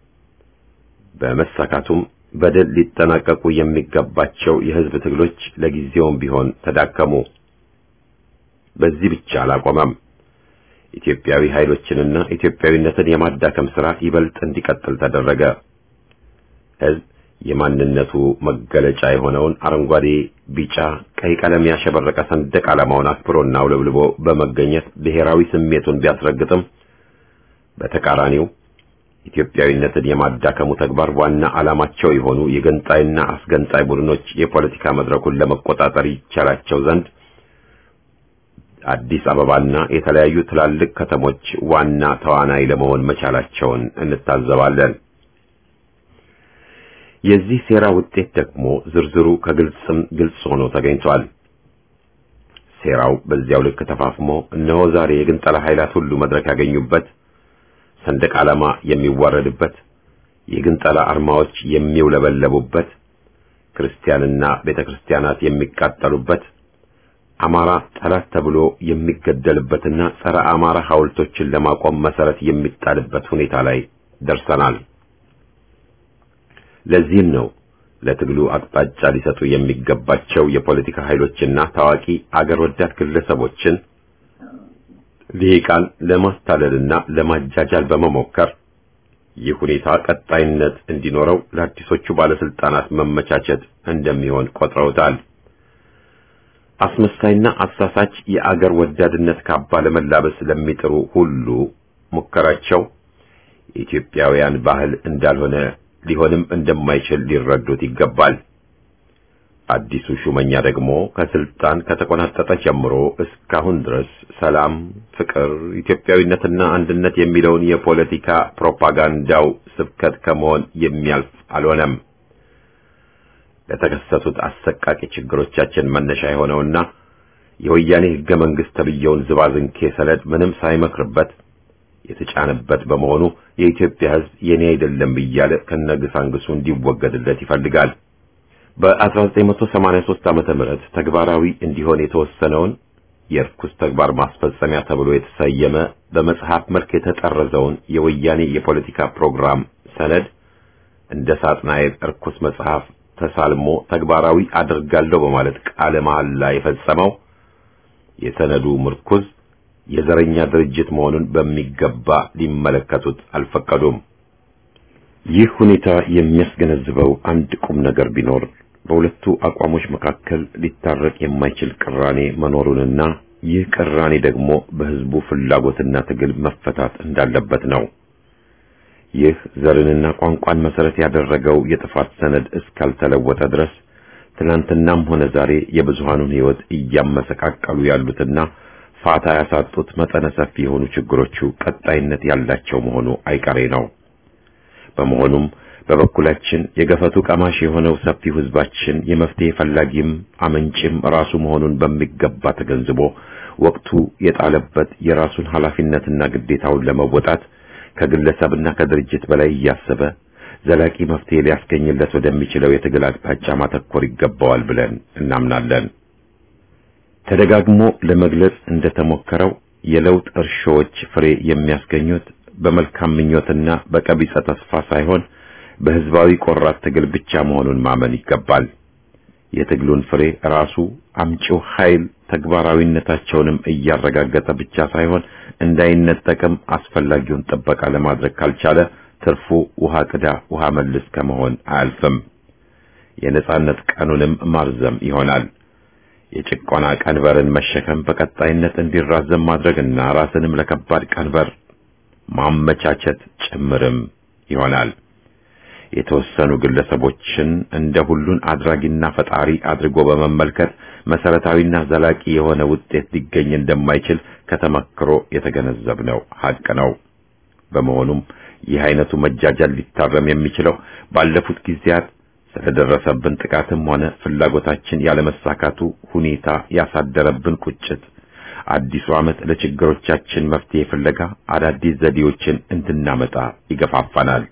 በመሳካቱም በድል ሊጠናቀቁ የሚገባቸው የሕዝብ ትግሎች ለጊዜውም ቢሆን ተዳከሙ። በዚህ ብቻ አላቆመም። ኢትዮጵያዊ ኃይሎችንና ኢትዮጵያዊነትን የማዳከም ሥራ ይበልጥ እንዲቀጥል ተደረገ። ሕዝብ የማንነቱ መገለጫ የሆነውን አረንጓዴ፣ ቢጫ፣ ቀይ ቀለም ያሸበረቀ ሰንደቅ ዓላማውን አክብሮና አውለብልቦ በመገኘት ብሔራዊ ስሜቱን ቢያስረግጥም በተቃራኒው ኢትዮጵያዊነትን የማዳከሙ ተግባር ዋና ዓላማቸው የሆኑ የገንጣይና አስገንጣይ ቡድኖች የፖለቲካ መድረኩን ለመቆጣጠር ይቻላቸው ዘንድ አዲስ አበባና የተለያዩ ትላልቅ ከተሞች ዋና ተዋናይ ለመሆን መቻላቸውን እንታዘባለን። የዚህ ሴራ ውጤት ደግሞ ዝርዝሩ ከግልጽም ግልጽ ሆኖ ተገኝቷል። ሴራው በዚያው ልክ ተፋፍሞ እነሆ ዛሬ የግንጠላ ኃይላት ሁሉ መድረክ ያገኙበት፣ ሰንደቅ ዓላማ የሚዋረድበት፣ የግንጠላ አርማዎች የሚውለበለቡበት፣ ክርስቲያንና ቤተክርስቲያናት የሚቃጠሉበት አማራ ጠላት ተብሎ የሚገደልበትና ጸረ አማራ ሐውልቶችን ለማቆም መሰረት የሚጣልበት ሁኔታ ላይ ደርሰናል። ለዚህም ነው ለትግሉ አቅጣጫ ሊሰጡ የሚገባቸው የፖለቲካ ኃይሎችና ታዋቂ አገር ወዳድ ግለሰቦችን ልሂቃን ለማስታለልና ለማጃጃል በመሞከር ይህ ሁኔታ ቀጣይነት እንዲኖረው ለአዲሶቹ ባለስልጣናት መመቻቸት እንደሚሆን ቆጥረውታል። አስመሳይና አሳሳች የአገር ወዳድነት ካባ ለመላበስ ለሚጥሩ ሁሉ ሙከራቸው የኢትዮጵያውያን ባህል እንዳልሆነ ሊሆንም እንደማይችል ሊረዱት ይገባል። አዲሱ ሹመኛ ደግሞ ከስልጣን ከተቆናጠጠ ጀምሮ እስካሁን ድረስ ሰላም፣ ፍቅር፣ ኢትዮጵያዊነትና አንድነት የሚለውን የፖለቲካ ፕሮፓጋንዳው ስብከት ከመሆን የሚያልፍ አልሆነም። ለተከሰቱት አሰቃቂ ችግሮቻችን መነሻ የሆነውና የወያኔ ሕገ መንግሥት ተብየውን ዝባዝንኬ ሰነድ ምንም ሳይመክርበት የተጫነበት በመሆኑ የኢትዮጵያ ሕዝብ የኔ አይደለም እያለ ከነግሳንግሱ እንዲወገድለት ይፈልጋል። በ1983 ዓመተ ምህረት ተግባራዊ እንዲሆን የተወሰነውን የርኩስ ተግባር ማስፈጸሚያ ተብሎ የተሰየመ በመጽሐፍ መልክ የተጠረዘውን የወያኔ የፖለቲካ ፕሮግራም ሰነድ እንደ ሳጥናኤል እርኩስ መጽሐፍ ተሳልሞ ተግባራዊ አድርጋለሁ በማለት ቃለ መሐላ የፈጸመው የሰነዱ ምርኩዝ የዘረኛ ድርጅት መሆኑን በሚገባ ሊመለከቱት አልፈቀዱም። ይህ ሁኔታ የሚያስገነዝበው አንድ ቁም ነገር ቢኖር በሁለቱ አቋሞች መካከል ሊታረቅ የማይችል ቅራኔ መኖሩንና ይህ ቅራኔ ደግሞ በሕዝቡ ፍላጎትና ትግል መፈታት እንዳለበት ነው። ይህ ዘርንና ቋንቋን መሰረት ያደረገው የጥፋት ሰነድ እስካልተለወጠ ድረስ ትናንትናም ሆነ ዛሬ የብዙሃኑን ሕይወት እያመሰቃቀሉ ያሉትና ፋታ ያሳጡት መጠነ ሰፊ የሆኑ ችግሮቹ ቀጣይነት ያላቸው መሆኑ አይቀሬ ነው። በመሆኑም በበኩላችን የገፈቱ ቀማሽ የሆነው ሰፊው ህዝባችን የመፍትሄ ፈላጊም አመንጭም ራሱ መሆኑን በሚገባ ተገንዝቦ ወቅቱ የጣለበት የራሱን ኃላፊነትና ግዴታውን ለመወጣት ከግለሰብና ከድርጅት በላይ እያሰበ ዘላቂ መፍትሄ ሊያስገኝለት ወደሚችለው የትግል አቅጣጫ ማተኮር ይገባዋል ብለን እናምናለን። ተደጋግሞ ለመግለጽ እንደተሞከረው የለውጥ እርሾዎች ፍሬ የሚያስገኙት በመልካም ምኞትና በቀቢጸ ተስፋ ሳይሆን በህዝባዊ ቆራት ትግል ብቻ መሆኑን ማመን ይገባል። የትግሉን ፍሬ ራሱ አምጪው ኃይል ተግባራዊነታቸውንም እያረጋገጠ ብቻ ሳይሆን እንዳይነጠቅም አስፈላጊውን ጥበቃ ለማድረግ ካልቻለ ትርፉ ውሃ ቅዳ ውሃ መልስ ከመሆን አያልፍም። የነጻነት ቀኑንም ማርዘም ይሆናል። የጭቆና ቀንበርን መሸከም በቀጣይነት እንዲራዘም ማድረግና ራስንም ለከባድ ቀንበር ማመቻቸት ጭምርም ይሆናል። የተወሰኑ ግለሰቦችን እንደ ሁሉን አድራጊና ፈጣሪ አድርጎ በመመልከት መሰረታዊና ዘላቂ የሆነ ውጤት ሊገኝ እንደማይችል ከተመክሮ የተገነዘብነው ሀቅ ነው። በመሆኑም ይህ አይነቱ መጃጃል ሊታረም የሚችለው ባለፉት ጊዜያት ስለደረሰብን ጥቃትም ሆነ ፍላጎታችን ያለመሳካቱ ሁኔታ ያሳደረብን ቁጭት አዲሱ ዓመት ለችግሮቻችን መፍትሄ ፍለጋ አዳዲስ ዘዴዎችን እንድናመጣ ይገፋፋናል።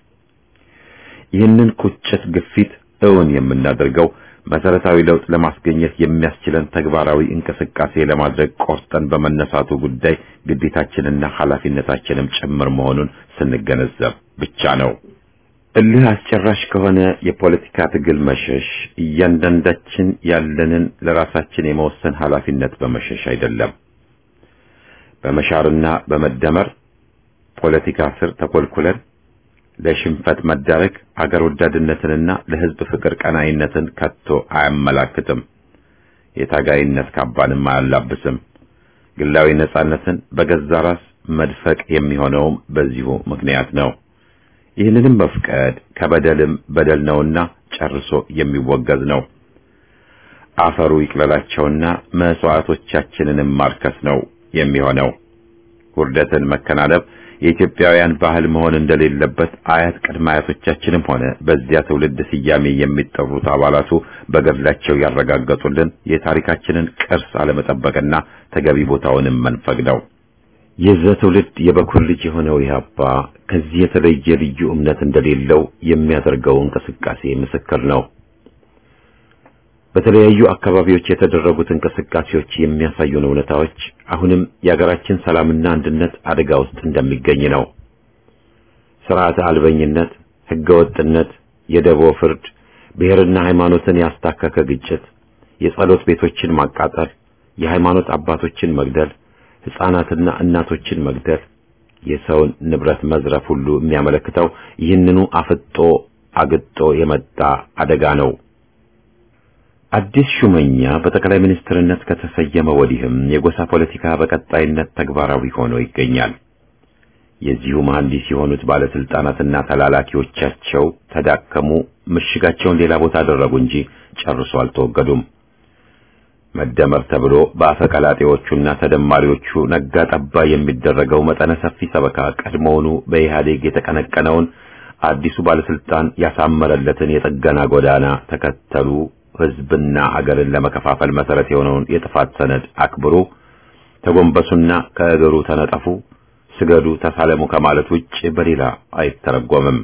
ይህንን ቁጭት ግፊት እውን የምናደርገው መሰረታዊ ለውጥ ለማስገኘት የሚያስችለን ተግባራዊ እንቅስቃሴ ለማድረግ ቆርጠን በመነሳቱ ጉዳይ ግዴታችንና ኃላፊነታችንም ጭምር መሆኑን ስንገነዘብ ብቻ ነው። እልህ አስጨራሽ ከሆነ የፖለቲካ ትግል መሸሽ እያንዳንዳችን ያለንን ለራሳችን የመወሰን ኃላፊነት በመሸሽ አይደለም። በመሻርና በመደመር ፖለቲካ ስር ተኮልኩለን ለሽንፈት መዳረግ አገር ወዳድነትንና ለሕዝብ ፍቅር ቀናይነትን ከቶ አያመላክትም። የታጋይነት ካባንም አያላብስም። ግላዊ ነጻነትን በገዛ ራስ መድፈቅ የሚሆነውም በዚሁ ምክንያት ነው። ይህንንም መፍቀድ ከበደልም በደል ነውና ጨርሶ የሚወገዝ ነው። አፈሩ ይቅለላቸውና መስዋዕቶቻችንንም ማርከስ ነው የሚሆነው። ውርደትን መከናነብ የኢትዮጵያውያን ባህል መሆን እንደሌለበት አያት ቅድመ አያቶቻችንም ሆነ በዚያ ትውልድ ስያሜ የሚጠሩት አባላቱ በገድላቸው ያረጋገጡልን የታሪካችንን ቅርስ አለመጠበቅና ተገቢ ቦታውንም መንፈግ ነው። የዛ ትውልድ የበኩር ልጅ የሆነው ኢህአፓ ከዚህ የተለየ ልዩ እምነት እንደሌለው የሚያደርገው እንቅስቃሴ ምስክር ነው። በተለያዩ አካባቢዎች የተደረጉት እንቅስቃሴዎች የሚያሳዩን እውነታዎች አሁንም የሀገራችን ሰላምና አንድነት አደጋ ውስጥ እንደሚገኝ ነው። ስርዓተ አልበኝነት፣ ህገወጥነት፣ የደቦ ፍርድ፣ ብሔርና ሃይማኖትን ያስታከከ ግጭት፣ የጸሎት ቤቶችን ማቃጠል፣ የሃይማኖት አባቶችን መግደል፣ ሕፃናትና እናቶችን መግደል፣ የሰውን ንብረት መዝረፍ ሁሉ የሚያመለክተው ይህንኑ አፍጦ አግጦ የመጣ አደጋ ነው። አዲስ ሹመኛ በጠቅላይ ሚኒስትርነት ከተሰየመ ወዲህም የጎሳ ፖለቲካ በቀጣይነት ተግባራዊ ሆኖ ይገኛል። የዚሁ መሐንዲስ የሆኑት ባለስልጣናትና ተላላኪዎቻቸው ተዳከሙ፣ ምሽጋቸውን ሌላ ቦታ አደረጉ እንጂ ጨርሶ አልተወገዱም። መደመር ተብሎ በአፈቀላጤዎቹና ተደማሪዎቹ ነጋ ጠባ የሚደረገው መጠነ ሰፊ ሰበካ ቀድሞውኑ በኢህአዴግ የተቀነቀነውን አዲሱ ባለስልጣን ያሳመረለትን የጥገና ጎዳና ተከተሉ። ህዝብና አገርን ለመከፋፈል መሰረት የሆነውን የጥፋት ሰነድ አክብሩ፣ ተጎንበሱና ከእግሩ ተነጠፉ፣ ስገዱ፣ ተሳለሙ ከማለት ውጭ በሌላ አይተረጎምም።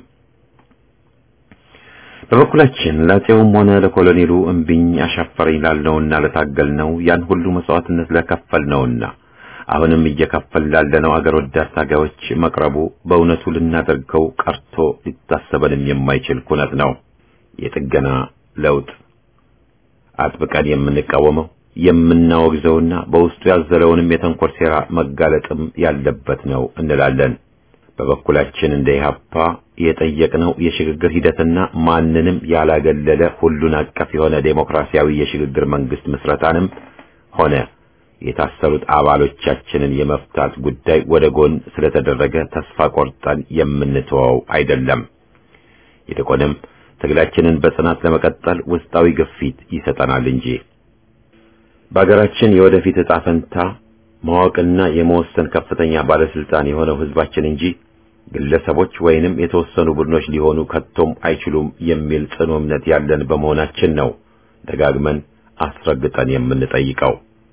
በበኩላችን ለአፄውም ሆነ ለኮሎኔሉ እምቢኝ አሻፈረኝ ላለውና ለታገልነው ያን ሁሉ መስዋዕትነት ለከፈልነውና አሁንም እየከፈል ላለነው አገር ወዳድ ታጋዮች መቅረቡ በእውነቱ ልናደርገው ቀርቶ ሊታሰበንም የማይችል ኩነት ነው። የጥገና ለውጥ አጥብቀን የምንቃወመው የምናወግዘውና በውስጡ ያዘለውንም የተንኮል ሴራ መጋለጥም ያለበት ነው እንላለን። በበኩላችን እንደ ኢህአፓ የጠየቅነው የሽግግር ሂደትና ማንንም ያላገለለ ሁሉን አቀፍ የሆነ ዴሞክራሲያዊ የሽግግር መንግስት ምስረታንም ሆነ የታሰሩት አባሎቻችንን የመፍታት ጉዳይ ወደ ጎን ስለተደረገ ተስፋ ቆርጠን የምንተወው አይደለም። ይልቁንም ትግላችንን በጽናት ለመቀጠል ውስጣዊ ግፊት ይሰጠናል እንጂ በአገራችን የወደፊት ዕጣ ፈንታ ማወቅና የመወሰን ከፍተኛ ባለስልጣን የሆነው ህዝባችን እንጂ ግለሰቦች ወይንም የተወሰኑ ቡድኖች ሊሆኑ ከቶም አይችሉም የሚል ጽኑ እምነት ያለን በመሆናችን ነው ደጋግመን አስረግጠን የምንጠይቀው።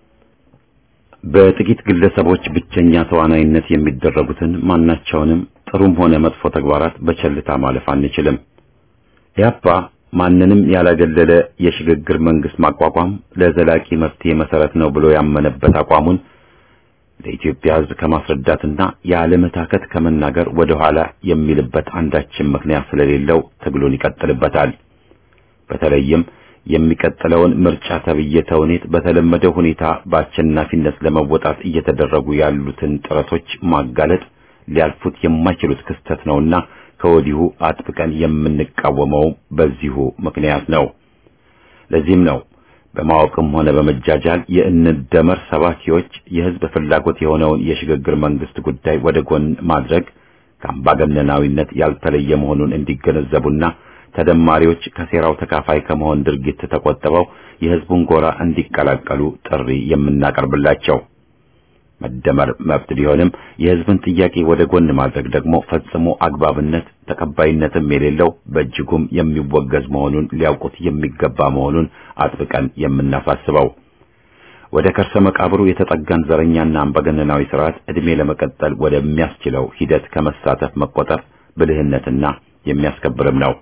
በጥቂት ግለሰቦች ብቸኛ ተዋናይነት የሚደረጉትን ማናቸውንም ጥሩም ሆነ መጥፎ ተግባራት በቸልታ ማለፍ አንችልም። ኢህአፓ ማንንም ያላገለለ የሽግግር መንግስት ማቋቋም ለዘላቂ መፍትሄ መሰረት ነው ብሎ ያመነበት አቋሙን ለኢትዮጵያ ሕዝብ ከማስረዳትና ያለመታከት ከመናገር ወደ ኋላ የሚልበት አንዳችን ምክንያት ስለሌለው ትግሉን ይቀጥልበታል። በተለይም የሚቀጥለውን ምርጫ ተብዬ ተውኔት በተለመደው ሁኔታ በአሸናፊነት ለመወጣት እየተደረጉ ያሉትን ጥረቶች ማጋለጥ ሊያልፉት የማይችሉት ክስተት ነውና ከወዲሁ አጥብቀን የምንቃወመው በዚሁ ምክንያት ነው። ለዚህም ነው በማወቅም ሆነ በመጃጃል የእንደመር ሰባኪዎች የህዝብ ፍላጎት የሆነውን የሽግግር መንግስት ጉዳይ ወደ ጎን ማድረግ ከአምባገነናዊነት ያልተለየ መሆኑን እንዲገነዘቡና ተደማሪዎች ከሴራው ተካፋይ ከመሆን ድርጊት ተቆጥበው የህዝቡን ጎራ እንዲቀላቀሉ ጥሪ የምናቀርብላቸው። መደመር መብት ቢሆንም የህዝብን ጥያቄ ወደ ጎን ማድረግ ደግሞ ፈጽሞ አግባብነት ተቀባይነትም የሌለው በእጅጉም የሚወገዝ መሆኑን ሊያውቁት የሚገባ መሆኑን አጥብቀን የምናሳስበው ወደ ከርሰ መቃብሩ የተጠጋን ዘረኛና አምባገነናዊ ስርዓት ዕድሜ ለመቀጠል ወደሚያስችለው ሂደት ከመሳተፍ መቆጠብ ብልህነትና የሚያስከብርም ነው።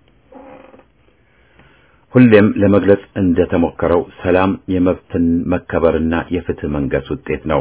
ሁሌም ለመግለጽ እንደተሞከረው ሰላም የመብትን መከበርና የፍትህ መንገስ ውጤት ነው።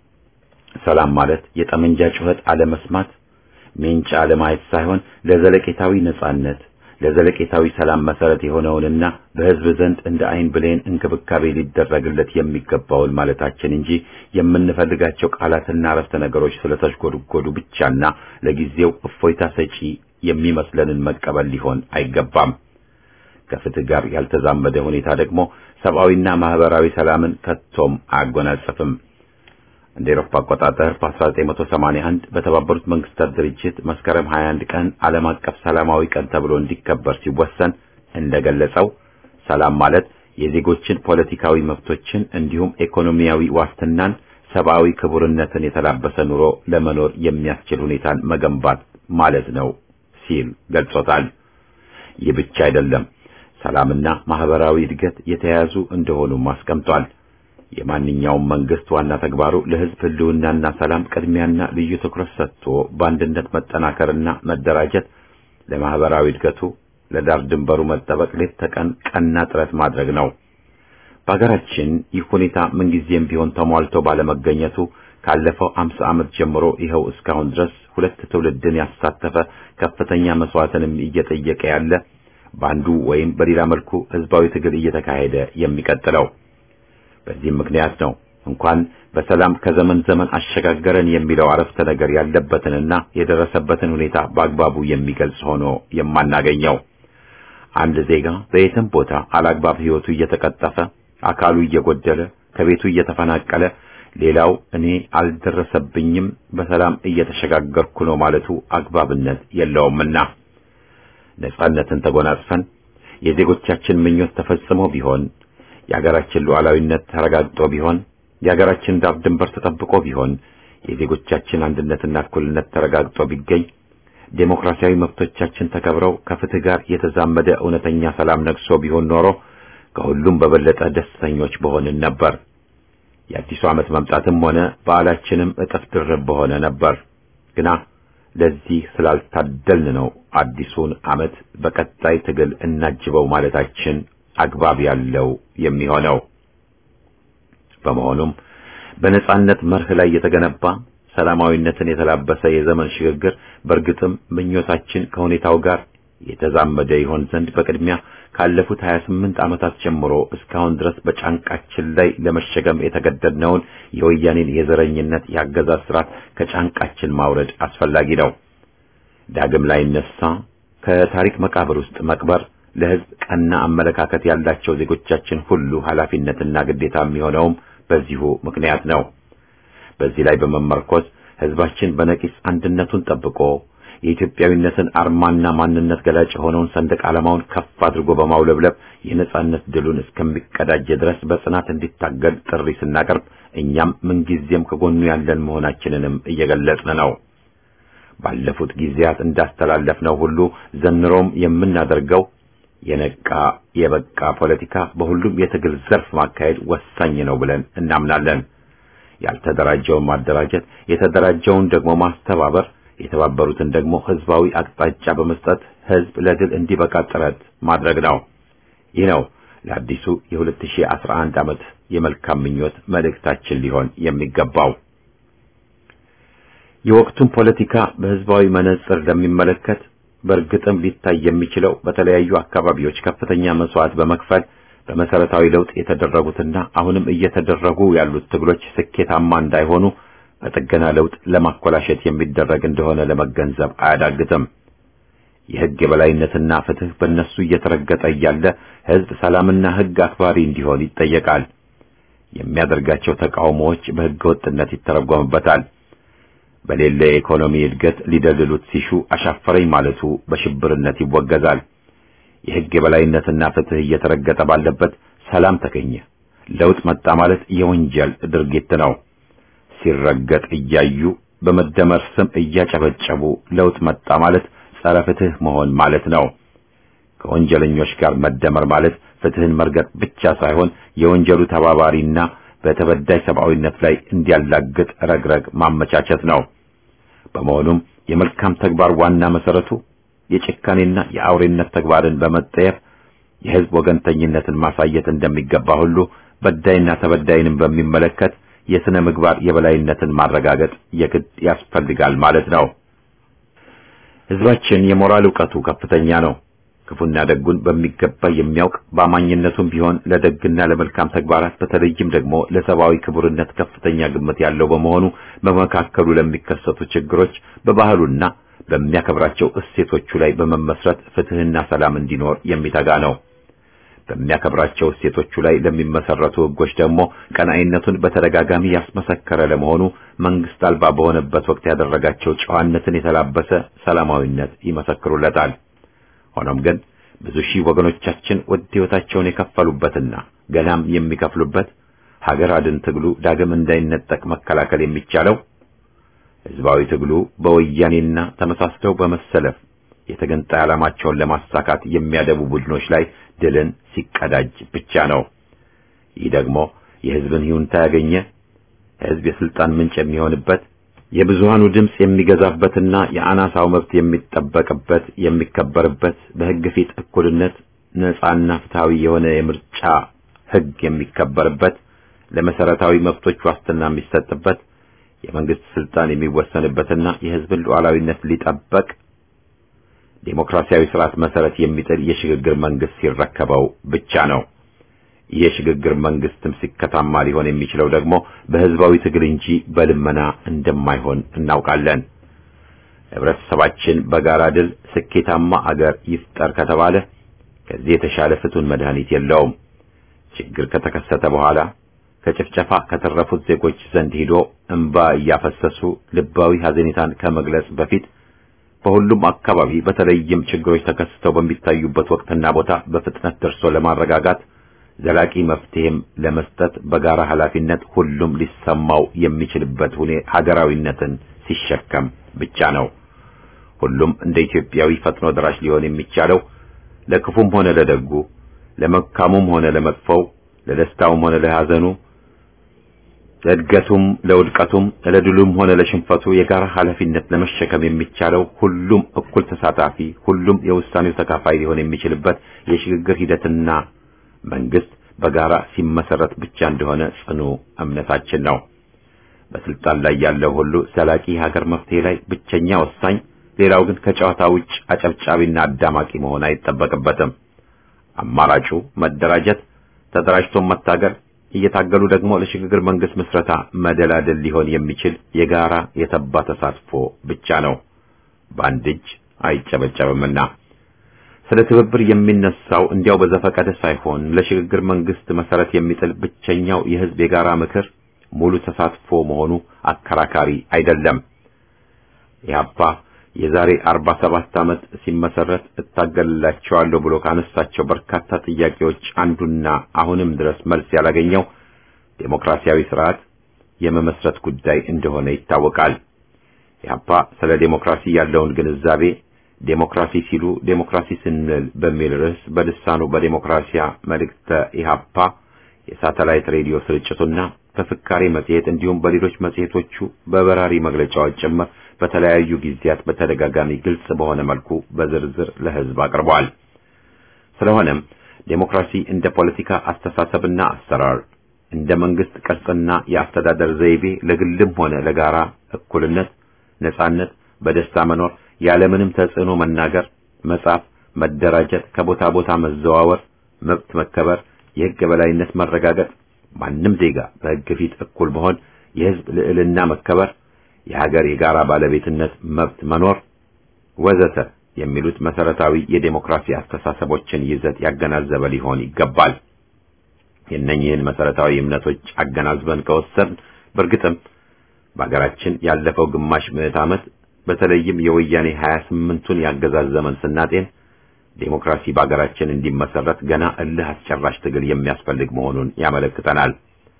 ሰላም ማለት የጠመንጃ ጩኸት አለመስማት፣ ሜንጫ አለማየት ሳይሆን ለዘለቄታዊ ነጻነት፣ ለዘለቄታዊ ሰላም መሰረት የሆነውንና በህዝብ ዘንድ እንደ አይን ብሌን እንክብካቤ ሊደረግለት የሚገባውን ማለታችን እንጂ የምንፈልጋቸው ቃላትና አረፍተ ነገሮች ስለተሽጎድጎዱ ብቻና ለጊዜው እፎይታ ሰጪ የሚመስለንን መቀበል ሊሆን አይገባም። ከፍትህ ጋር ያልተዛመደ ሁኔታ ደግሞ ሰብአዊና ማህበራዊ ሰላምን ከቶም አያጎናጽፍም። እንደ ኤሮፓ አቆጣጠር በ1981 በተባበሩት መንግስታት ድርጅት መስከረም 21 ቀን ዓለም አቀፍ ሰላማዊ ቀን ተብሎ እንዲከበር ሲወሰን እንደገለጸው ሰላም ማለት የዜጎችን ፖለቲካዊ መብቶችን እንዲሁም ኢኮኖሚያዊ ዋስትናን፣ ሰብአዊ ክቡርነትን የተላበሰ ኑሮ ለመኖር የሚያስችል ሁኔታን መገንባት ማለት ነው ሲል ገልጾታል። ይህ ብቻ አይደለም። ሰላምና ማህበራዊ እድገት የተያያዙ እንደሆኑም አስቀምጧል። የማንኛውም መንግስት ዋና ተግባሩ ለህዝብ ህልውናና ሰላም ቅድሚያና ልዩ ትኩረት ሰጥቶ በአንድነት መጠናከርና መደራጀት፣ ለማህበራዊ እድገቱ ለዳር ድንበሩ መጠበቅ ሌት ተቀን ቀና ጥረት ማድረግ ነው። በሀገራችን ይህ ሁኔታ ምንጊዜም ቢሆን ተሟልቶ ባለመገኘቱ ካለፈው አምሳ ዓመት ጀምሮ ይኸው እስካሁን ድረስ ሁለት ትውልድን ያሳተፈ ከፍተኛ መስዋዕትንም እየጠየቀ ያለ በአንዱ ወይም በሌላ መልኩ ህዝባዊ ትግል እየተካሄደ የሚቀጥለው። በዚህም ምክንያት ነው እንኳን በሰላም ከዘመን ዘመን አሸጋገረን የሚለው አረፍተ ነገር ያለበትንና የደረሰበትን ሁኔታ በአግባቡ የሚገልጽ ሆኖ የማናገኘው። አንድ ዜጋ በየትም ቦታ አላግባብ ህይወቱ እየተቀጠፈ፣ አካሉ እየጎደለ፣ ከቤቱ እየተፈናቀለ፣ ሌላው እኔ አልደረሰብኝም በሰላም እየተሸጋገርኩ ነው ማለቱ አግባብነት የለውምና ነጻነትን ተጎናጽፈን የዜጎቻችን ምኞት ተፈጽሞ ቢሆን የሀገራችን ሉዓላዊነት ተረጋግጦ ቢሆን የሀገራችን ዳር ድንበር ተጠብቆ ቢሆን የዜጎቻችን አንድነትና እኩልነት ተረጋግጦ ቢገኝ ዴሞክራሲያዊ መብቶቻችን ተከብረው ከፍትህ ጋር የተዛመደ እውነተኛ ሰላም ነግሶ ቢሆን ኖሮ ከሁሉም በበለጠ ደስተኞች በሆንን ነበር። የአዲሱ ዓመት መምጣትም ሆነ በዓላችንም እጥፍ ድርብ በሆነ ነበር። ግና ለዚህ ስላልታደልን ነው አዲሱን ዓመት በቀጣይ ትግል እናጅበው ማለታችን አግባብ ያለው የሚሆነው። በመሆኑም በነጻነት መርህ ላይ የተገነባ ሰላማዊነትን የተላበሰ የዘመን ሽግግር በእርግጥም ምኞታችን ከሁኔታው ጋር የተዛመደ ይሆን ዘንድ በቅድሚያ ካለፉት 28 ዓመታት ጀምሮ እስካሁን ድረስ በጫንቃችን ላይ ለመሸከም የተገደድነውን የወያኔን የዘረኝነት የአገዛዝ ስርዓት ከጫንቃችን ማውረድ አስፈላጊ ነው። ዳግም ላይ ነሳ ከታሪክ መቃብር ውስጥ መቅበር ለሕዝብ ቀና አመለካከት ያላቸው ዜጎቻችን ሁሉ ኃላፊነትና ግዴታ የሚሆነውም በዚሁ ምክንያት ነው። በዚህ ላይ በመመርኮዝ ሕዝባችን በነቂስ አንድነቱን ጠብቆ የኢትዮጵያዊነትን አርማና ማንነት ገላጭ የሆነውን ሰንደቅ ዓላማውን ከፍ አድርጎ በማውለብለብ የነጻነት ድሉን እስከሚቀዳጅ ድረስ በጽናት እንዲታገል ጥሪ ስናቀርብ እኛም ምንጊዜም ከጎኑ ያለን መሆናችንንም እየገለጽን ነው። ባለፉት ጊዜያት እንዳስተላለፍነው ሁሉ ዘንሮም የምናደርገው የነቃ የበቃ ፖለቲካ በሁሉም የትግል ዘርፍ ማካሄድ ወሳኝ ነው ብለን እናምናለን። ያልተደራጀውን ማደራጀት፣ የተደራጀውን ደግሞ ማስተባበር፣ የተባበሩትን ደግሞ ህዝባዊ አቅጣጫ በመስጠት ህዝብ ለድል እንዲበቃ ጥረት ማድረግ ነው። ይህ ነው ለአዲሱ የ2011 ዓመት የመልካም ምኞት መልእክታችን ሊሆን የሚገባው። የወቅቱን ፖለቲካ በህዝባዊ መነጽር ለሚመለከት በእርግጥም ሊታይ የሚችለው በተለያዩ አካባቢዎች ከፍተኛ መስዋዕት በመክፈል በመሰረታዊ ለውጥ የተደረጉትና አሁንም እየተደረጉ ያሉት ትግሎች ስኬታማ እንዳይሆኑ በጥገና ለውጥ ለማኮላሸት የሚደረግ እንደሆነ ለመገንዘብ አያዳግትም። የህግ የበላይነትና ፍትህ በእነሱ እየተረገጠ እያለ ህዝብ ሰላምና ህግ አክባሪ እንዲሆን ይጠየቃል። የሚያደርጋቸው ተቃውሞዎች በህገ ወጥነት ይተረጎምበታል። በሌለ የኢኮኖሚ እድገት ሊደልሉት ሲሹ አሻፈረኝ ማለቱ በሽብርነት ይወገዛል። የህግ የበላይነትና ፍትህ እየተረገጠ ባለበት ሰላም ተገኘ፣ ለውጥ መጣ ማለት የወንጀል ድርጊት ነው። ሲረገጥ እያዩ በመደመር ስም እያጨበጨቡ ለውጥ መጣ ማለት ጸረ ፍትህ መሆን ማለት ነው። ከወንጀለኞች ጋር መደመር ማለት ፍትህን መርገጥ ብቻ ሳይሆን የወንጀሉ ተባባሪና በተበዳይ ሰብአዊነት ላይ እንዲያላግጥ ረግረግ ማመቻቸት ነው። በመሆኑም የመልካም ተግባር ዋና መሰረቱ የጭካኔና የአውሬነት ተግባርን በመጠየፍ የህዝብ ወገንተኝነትን ማሳየት እንደሚገባ ሁሉ በዳይና ተበዳይንም በሚመለከት የስነ ምግባር የበላይነትን ማረጋገጥ የግድ ያስፈልጋል ማለት ነው። ህዝባችን የሞራል ዕውቀቱ ከፍተኛ ነው። ክፉና ደጉን በሚገባ የሚያውቅ በአማኝነቱም ቢሆን ለደግና ለመልካም ተግባራት በተለይም ደግሞ ለሰብአዊ ክቡርነት ከፍተኛ ግምት ያለው በመሆኑ በመካከሉ ለሚከሰቱ ችግሮች በባህሉና በሚያከብራቸው እሴቶቹ ላይ በመመስረት ፍትህና ሰላም እንዲኖር የሚተጋ ነው። በሚያከብራቸው እሴቶቹ ላይ ለሚመሰረቱ ህጎች ደግሞ ቀናኢነቱን በተደጋጋሚ ያስመሰከረ ለመሆኑ መንግስት አልባ በሆነበት ወቅት ያደረጋቸው ጨዋነትን የተላበሰ ሰላማዊነት ይመሰክሩለታል። ሆኖም ግን ብዙ ሺህ ወገኖቻችን ውድ ህይወታቸውን የከፈሉበትና ገናም የሚከፍሉበት ሀገር አድን ትግሉ ዳግም እንዳይነጠቅ መከላከል የሚቻለው ህዝባዊ ትግሉ በወያኔና ተመሳስለው በመሰለፍ የተገንጣይ ዓላማቸውን ለማሳካት የሚያደቡ ቡድኖች ላይ ድልን ሲቀዳጅ ብቻ ነው። ይህ ደግሞ የህዝብን ይሁንታ ያገኘ ህዝብ የስልጣን ምንጭ የሚሆንበት የብዙሃኑ ድምፅ የሚገዛበትና የአናሳው መብት የሚጠበቅበት የሚከበርበት በህግ ፊት እኩልነት ነጻና ፍትሃዊ የሆነ የምርጫ ህግ የሚከበርበት ለመሰረታዊ መብቶች ዋስትና የሚሰጥበት የመንግስት ስልጣን የሚወሰንበትና የህዝብን ሉዓላዊነት ሊጠበቅ ዴሞክራሲያዊ ስርዓት መሰረት የሚጥል የሽግግር መንግስት ሲረከበው ብቻ ነው። ይህ የሽግግር መንግስትም ሲከታማ ሊሆን የሚችለው ደግሞ በህዝባዊ ትግል እንጂ በልመና እንደማይሆን እናውቃለን። ህብረተሰባችን በጋራ ድል ስኬታማ አገር ይፍጠር ከተባለ ከዚህ የተሻለ ፍቱን መድኃኒት የለውም። ችግር ከተከሰተ በኋላ ከጭፍጨፋ ከተረፉት ዜጎች ዘንድ ሄዶ እንባ እያፈሰሱ ልባዊ ሐዘኔታን ከመግለጽ በፊት በሁሉም አካባቢ በተለይም ችግሮች ተከስተው በሚታዩበት ወቅትና ቦታ በፍጥነት ደርሶ ለማረጋጋት ዘላቂ መፍትሄም ለመስጠት በጋራ ኃላፊነት ሁሉም ሊሰማው የሚችልበት ሁኔ ሀገራዊነትን ሲሸከም ብቻ ነው። ሁሉም እንደ ኢትዮጵያዊ ፈጥኖ ደራሽ ሊሆን የሚቻለው ለክፉም ሆነ ለደጉ፣ ለመልካሙም ሆነ ለመጥፎው፣ ለደስታውም ሆነ ለሐዘኑ፣ ለእድገቱም ለውድቀቱም፣ ለድሉም ሆነ ለሽንፈቱ የጋራ ኃላፊነት ለመሸከም የሚቻለው ሁሉም እኩል ተሳታፊ፣ ሁሉም የውሳኔው ተካፋይ ሊሆን የሚችልበት የሽግግር ሂደትና መንግስት በጋራ ሲመሰረት ብቻ እንደሆነ ጽኑ እምነታችን ነው። በስልጣን ላይ ያለው ሁሉ ዘላቂ ሀገር መፍትሄ ላይ ብቸኛ ወሳኝ፣ ሌላው ግን ከጨዋታ ውጭ አጨብጫቢና አዳማቂ መሆን አይጠበቅበትም። አማራጩ መደራጀት፣ ተደራጅቶ መታገል፣ እየታገሉ ደግሞ ለሽግግር መንግስት ምስረታ መደላደል ሊሆን የሚችል የጋራ የተባ ተሳትፎ ብቻ ነው። በአንድ እጅ አይጨበጨብምና ስለ ትብብር የሚነሳው እንዲያው በዘፈቀደ ሳይሆን ለሽግግር መንግስት መሰረት የሚጥል ብቸኛው የህዝብ የጋራ ምክር ሙሉ ተሳትፎ መሆኑ አከራካሪ አይደለም። ኢህአፓ የዛሬ 47 ዓመት ሲመሰረት እታገልላቸዋለሁ ብሎ ካነሳቸው በርካታ ጥያቄዎች አንዱና አሁንም ድረስ መልስ ያላገኘው ዴሞክራሲያዊ ስርዓት የመመስረት ጉዳይ እንደሆነ ይታወቃል። ኢህአፓ ስለ ዴሞክራሲ ያለውን ግንዛቤ ዴሞክራሲ ሲሉ ዴሞክራሲ ስንል በሚል ርዕስ በልሳኑ በዴሞክራሲያ መልእክተ ኢህአፓ የሳተላይት ሬዲዮ ስርጭቱና በፍካሬ መጽሔት እንዲሁም በሌሎች መጽሔቶቹ በበራሪ መግለጫዎች ጭምር በተለያዩ ጊዜያት በተደጋጋሚ ግልጽ በሆነ መልኩ በዝርዝር ለህዝብ አቅርቧል። ስለሆነም ዴሞክራሲ እንደ ፖለቲካ አስተሳሰብና አሰራር እንደ መንግስት ቅርጽና የአስተዳደር ዘይቤ ለግልም ሆነ ለጋራ እኩልነት፣ ነጻነት፣ በደስታ መኖር፣ ያለምንም ተጽዕኖ መናገር፣ መጻፍ፣ መደራጀት፣ ከቦታ ቦታ መዘዋወር፣ መብት መከበር፣ የህግ የበላይነት መረጋገጥ፣ ማንም ዜጋ በህግ ፊት እኩል መሆን፣ የህዝብ ልዕልና መከበር፣ የሀገር የጋራ ባለቤትነት መብት መኖር ወዘተ የሚሉት መሰረታዊ የዴሞክራሲ አስተሳሰቦችን ይዘት ያገናዘበ ሊሆን ይገባል። የእነኝህን መሰረታዊ እምነቶች አገናዝበን ከወሰን በእርግጥም በሀገራችን ያለፈው ግማሽ ምዕት ዓመት በተለይም የወያኔ 28ቱን ያገዛዝ ዘመን ስናጤን ዴሞክራሲ በሀገራችን እንዲመሰረት ገና እልህ አስጨራሽ ትግል የሚያስፈልግ መሆኑን ያመለክተናል።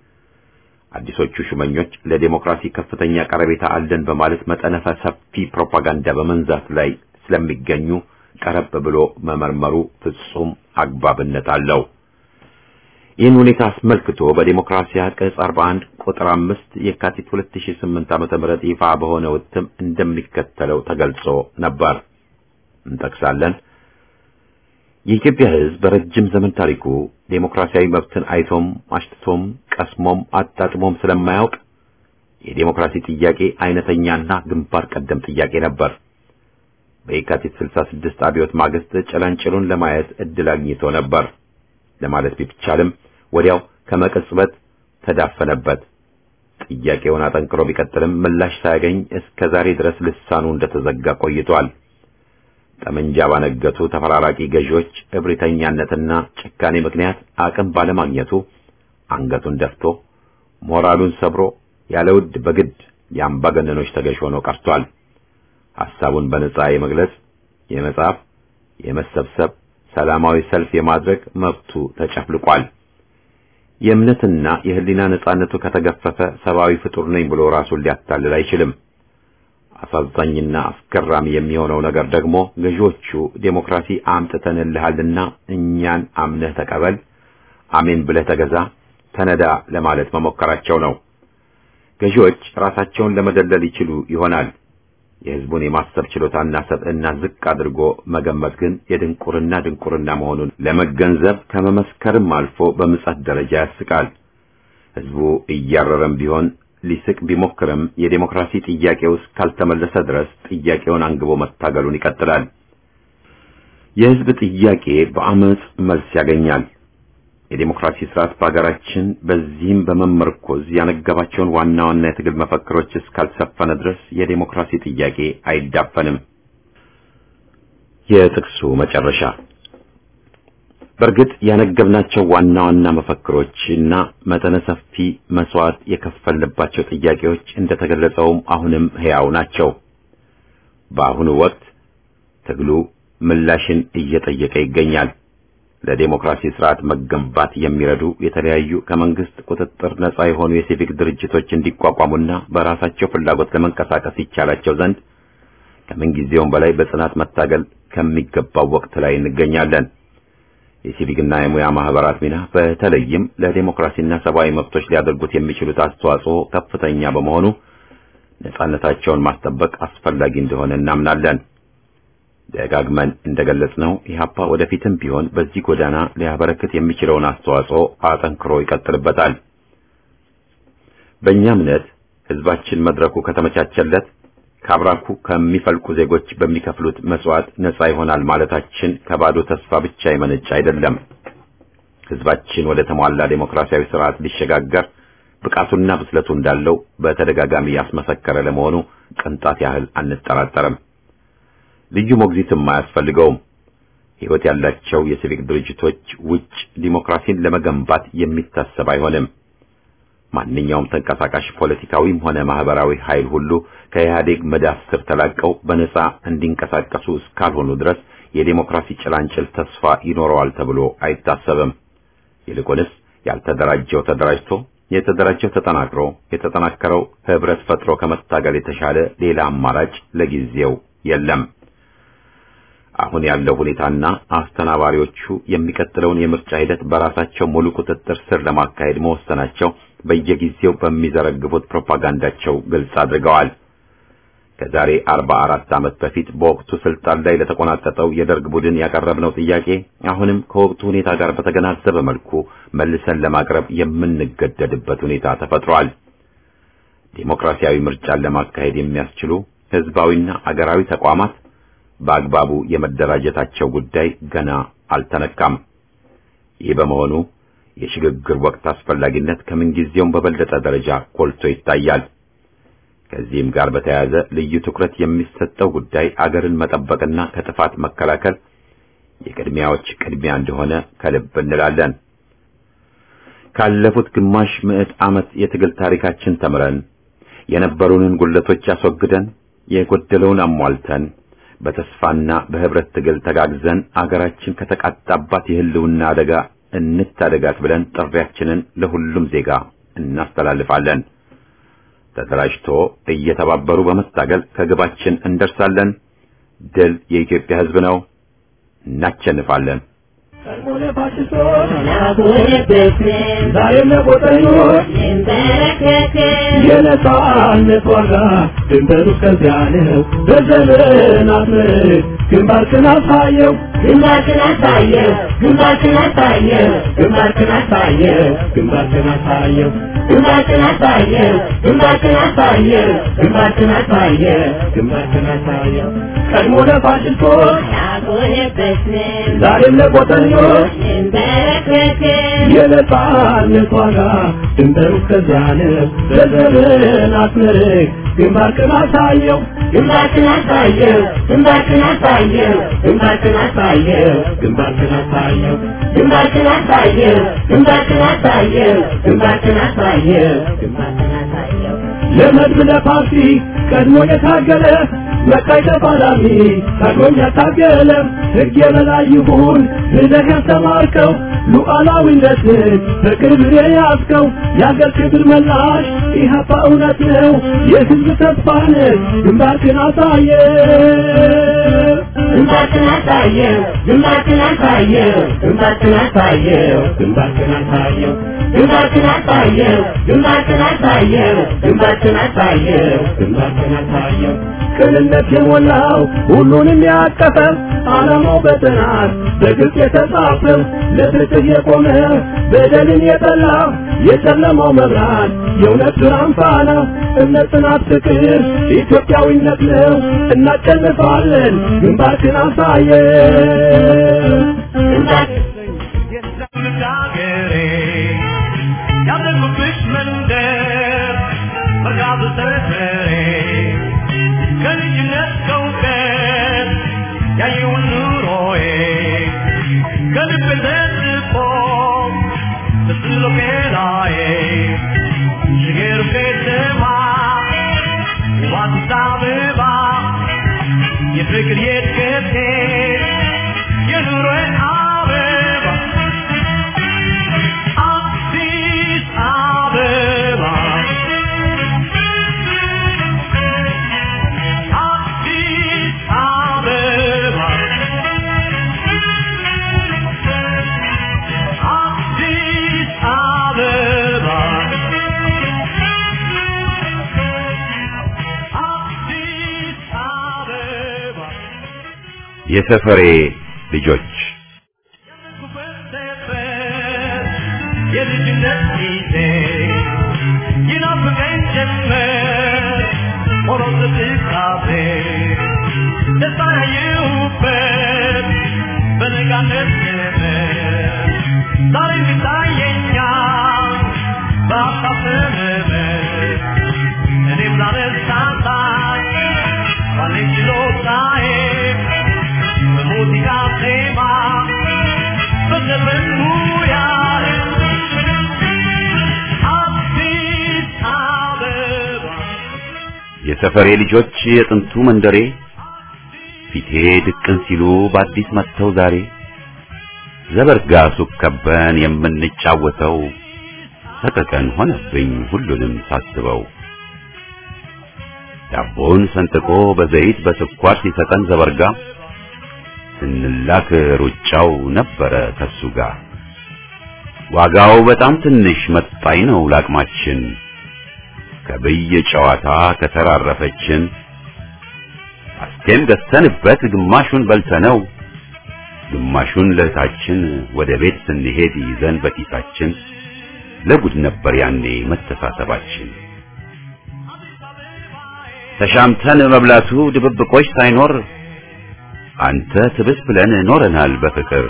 አዲሶቹ ሹመኞች ለዴሞክራሲ ከፍተኛ ቀረቤታ አለን በማለት መጠነ ሰፊ ፕሮፓጋንዳ በመንዛት ላይ ስለሚገኙ ቀረብ ብሎ መመርመሩ ፍጹም አግባብነት አለው። ይህን ሁኔታ አስመልክቶ በዴሞክራሲያ ቅጽ 41 ቁጥር 5 የካቲት 2008 ዓመተ ምህረት ይፋ በሆነ እትም እንደሚከተለው ተገልጾ ነበር። እንጠቅሳለን። የኢትዮጵያ ሕዝብ በረጅም ዘመን ታሪኩ ዴሞክራሲያዊ መብትን አይቶም አሽትቶም ቀስሞም አጣጥሞም ስለማያውቅ የዴሞክራሲ ጥያቄ አይነተኛና ግንባር ቀደም ጥያቄ ነበር። በየካቲት 66 አብዮት ማግስት ጭላንጭሉን ለማየት እድል አግኝቶ ነበር ለማለት ቢቻልም ወዲያው ከመቅጽበት ተዳፈነበት። ጥያቄውን አጠንክሮ ቢቀጥልም ምላሽ ሳያገኝ እስከ ዛሬ ድረስ ልሳኑ እንደተዘጋ ቆይቷል። ጠመንጃ ባነገቱ ተፈራራቂ ገዢዎች እብሪተኛነትና ጭካኔ ምክንያት አቅም ባለማግኘቱ አንገቱን ደፍቶ ሞራሉን ሰብሮ ያለ ውድ በግድ የአምባገነኖች ተገዥ ሆኖ ቀርቷል። ሐሳቡን በነጻ የመግለጽ፣ የመጻፍ፣ የመሰብሰብ፣ ሰላማዊ ሰልፍ የማድረግ መብቱ ተጨፍልቋል። የእምነትና የሕሊና ነጻነቱ ከተገፈፈ ሰብአዊ ፍጡር ነኝ ብሎ ራሱን ሊያታልል አይችልም። አሳዛኝና አስገራሚ የሚሆነው ነገር ደግሞ ገዢዎቹ ዴሞክራሲ አምጥተንልሃልና እኛን አምነህ ተቀበል፣ አሜን ብለህ ተገዛ፣ ተነዳ ለማለት መሞከራቸው ነው። ገዢዎች ራሳቸውን ለመደለል ይችሉ ይሆናል። የሕዝቡን የማሰብ ችሎታና ሰብዕና ዝቅ አድርጎ መገመት ግን የድንቁርና ድንቁርና መሆኑን ለመገንዘብ ከመመስከርም አልፎ በምጸት ደረጃ ያስቃል። ሕዝቡ እያረረም ቢሆን ሊስቅ ቢሞክርም የዴሞክራሲ ጥያቄው እስካልተመለሰ ድረስ ጥያቄውን አንግቦ መታገሉን ይቀጥላል። የሕዝብ ጥያቄ በአመጽ መልስ ያገኛል። የዴሞክራሲ ስርዓት በሀገራችን በዚህም በመመርኮዝ ያነገባቸውን ዋና ዋና የትግል መፈክሮች እስካልሰፈነ ድረስ የዴሞክራሲ ጥያቄ አይዳፈንም። የጥቅሱ መጨረሻ በእርግጥ ያነገብናቸው ዋና ዋና መፈክሮች እና መጠነ ሰፊ መስዋዕት የከፈልባቸው ጥያቄዎች እንደተገለጸውም አሁንም ሕያው ናቸው። በአሁኑ ወቅት ትግሉ ምላሽን እየጠየቀ ይገኛል። ለዴሞክራሲ ስርዓት መገንባት የሚረዱ የተለያዩ ከመንግስት ቁጥጥር ነጻ የሆኑ የሲቪክ ድርጅቶች እንዲቋቋሙና በራሳቸው ፍላጎት ለመንቀሳቀስ ይቻላቸው ዘንድ ከምንጊዜውም በላይ በጽናት መታገል ከሚገባው ወቅት ላይ እንገኛለን። የሲቪክና የሙያ ማህበራት ሚና በተለይም ለዴሞክራሲና ሰብአዊ መብቶች ሊያደርጉት የሚችሉት አስተዋጽኦ ከፍተኛ በመሆኑ ነጻነታቸውን ማስጠበቅ አስፈላጊ እንደሆነ እናምናለን። ደጋግመን እንደገለጽነው ኢህአፓ ወደፊትም ቢሆን በዚህ ጎዳና ሊያበረክት የሚችለውን አስተዋጽኦ አጠንክሮ ይቀጥልበታል። በእኛ እምነት ህዝባችን መድረኩ ከተመቻቸለት ከአብራኩ ከሚፈልቁ ዜጎች በሚከፍሉት መስዋዕት ነጻ ይሆናል ማለታችን ከባዶ ተስፋ ብቻ የመነጨ አይደለም። ህዝባችን ወደ ተሟላ ዴሞክራሲያዊ ስርዓት ሊሸጋገር ብቃቱና ብስለቱ እንዳለው በተደጋጋሚ ያስመሰከረ ለመሆኑ ቅንጣት ያህል አንጠራጠርም። ልዩ ሞግዚትም አያስፈልገውም። ህይወት ያላቸው የሲቪክ ድርጅቶች ውጭ ዲሞክራሲን ለመገንባት የሚታሰብ አይሆንም። ማንኛውም ተንቀሳቃሽ ፖለቲካዊም ሆነ ማህበራዊ ኃይል ሁሉ ከኢህአዴግ መዳፍ ስር ተላቀው በነጻ እንዲንቀሳቀሱ እስካልሆኑ ድረስ የዴሞክራሲ ጭላንጭል ተስፋ ይኖረዋል ተብሎ አይታሰብም። ይልቁንስ ያልተደራጀው ተደራጅቶ፣ የተደራጀው ተጠናክሮ የተጠናከረው ህብረት ፈጥሮ ከመታገል የተሻለ ሌላ አማራጭ ለጊዜው የለም። አሁን ያለው ሁኔታና አስተናባሪዎቹ የሚቀጥለውን የምርጫ ሂደት በራሳቸው ሙሉ ቁጥጥር ስር ለማካሄድ መወሰናቸው በየጊዜው በሚዘረግፉት ፕሮፓጋንዳቸው ግልጽ አድርገዋል። ከዛሬ 44 ዓመት በፊት በወቅቱ ስልጣን ላይ ለተቆናጠጠው የደርግ ቡድን ያቀረብነው ጥያቄ አሁንም ከወቅቱ ሁኔታ ጋር በተገናዘበ መልኩ መልሰን ለማቅረብ የምንገደድበት ሁኔታ ተፈጥሯል። ዴሞክራሲያዊ ምርጫን ለማካሄድ የሚያስችሉ ህዝባዊና አገራዊ ተቋማት በአግባቡ የመደራጀታቸው ጉዳይ ገና አልተነካም። ይህ በመሆኑ የሽግግር ወቅት አስፈላጊነት ከምንጊዜውም በበለጠ ደረጃ ጎልቶ ይታያል። ከዚህም ጋር በተያያዘ ልዩ ትኩረት የሚሰጠው ጉዳይ አገርን መጠበቅና ከጥፋት መከላከል የቅድሚያዎች ቅድሚያ እንደሆነ ከልብ እንላለን። ካለፉት ግማሽ ምዕት ዓመት የትግል ታሪካችን ተምረን የነበሩንን ጉለቶች አስወግደን የጎደለውን አሟልተን በተስፋና በህብረት ትግል ተጋግዘን አገራችን ከተቃጣባት የህልውና አደጋ እንታደጋት ብለን ጥሪያችንን ለሁሉም ዜጋ እናስተላልፋለን። ተደራጅቶ እየተባበሩ በመታገል ከግባችን እንደርሳለን። ድል የኢትዮጵያ ሕዝብ ነው። እናሸንፋለን። ቀድሞነ ፋሽስቶች ዛሬም ለቆጠኞች የነጻነት ዋጋ ድንበሩ እስከዚያ ነው። በዘመናት ምርክ ግንባርክን አሳየው ግንባርክን አሳየው ግንባርክን አሳየው ግንባርክን አሳየው ግንባርክን አሳየው ግንባርክን አሳየው ግንባርክን አሳየው ግንባርክን አሳየው ግንባርክን አሳየው ቀድሞ ለፋሽስቶች ያቆየበትን ዛሬም ለቆጠኞች እንበረከክን የነጻነት ዋጋ ድንበሩ እስከዚያ ነው። በዘመናት ምርክ ግንባርክን አሳየው ግንባርክን አሳየው ግንባርክን አሳየው ግንባርክን አሳየው ግንባርክን አሳየው ግንባርክን አሳየው ግንባርክን አሳየው ግንባርክን አሳየው ግንባርክን አሳየው ለመድብ ለፓርቲ ቀድሞ የታገለ መቃይ ተፋላሚ ቀድሞም ያታገለ ሕግ የበላይ ይሁን ብለህ ያስተማርከው ሉዓላዊነትን በክብር የያዝከው የአገር ክብር መላሽ ኢህአፓ እውነት ነው የሕዝብ ተስፋ ነህ ግንባርክን አሳየ ግንባርክን አሳየው ግንባርክን አሳየው ግንባርክን አሳየው ግንባርክን አሳየው ግንባርክን አሳየው ግንባርክን አሳየው ግንባርክን አሳየው ግንባርክን አሳየው ቅንነት የሞላው ሁሉንም ያቀፈ ዓላማው በጥናት በግልጽ የተጻፈው ለፍትህ የቆመ በደልን የጠላ የጨለማው መብራት የእውነት ብርሃን ፋና እምነት፣ ጽናት፣ ፍቅር ኢትዮጵያዊነት ነው። እናሸንፋለን። ግንባርክን አሳየው ግንባርክን ሀገሬ ያደጉብሽ መንደር መርካቶ ሰፈሬ ከልጅነት ከእውቀት ያየውን ኑሮዬ ከልብ ተጽፎ ተስሎ ከላዬ ሽገሩ ከተማ ውብ አዲስ አበባ የፍቅር የትከቴ የኑሮዬ አበባ አዲስ አበባ አዲስ አበባ አዲስ አበባ አዲስ አበባ የሰፈሬ ልጆች የልጅነት ጊዜ ይናፍቀኝ ጀመር ሆኖም ትካዜ ደስታ ያየሁበት በነጋነት ዘመን ዛሬ ይታየኛል በሀሳብ ሰመመን እኔም ላነሳሳኝ ባለኝ ችሎታዬ በሙዚቃ ዜማ በዘፈን ሙያዬ አዲስ አበባ የሰፈሬ ልጆች የጥንቱ መንደሬ ፊቴ ድቅን ሲሉ በአዲስ መጥተው ዛሬ ዘበርጋ ሱቅ ከበን የምንጫወተው ሰቀቀን ሆነብኝ ሁሉንም ሳስበው ዳቦን ሰንጥቆ በዘይት በስኳር ሲሰጠን ዘበርጋ ስንላክ ሩጫው ነበረ ከሱ ጋር ዋጋው በጣም ትንሽ መጣኝ ነው ላቅማችን ከብይ ጨዋታ ከተራረፈችን አስቴም ገዝተንበት ግማሹን በልተነው ግማሹን ለእህታችን ወደ ቤት ስንሄድ ይዘን በኪሳችን ለጉድ ነበር ያኔ መተሳሰባችን። ተሻምተን መብላቱ ድብብቆች ሳይኖር አንተ ትብስ ብለን ኖረናል በፍቅር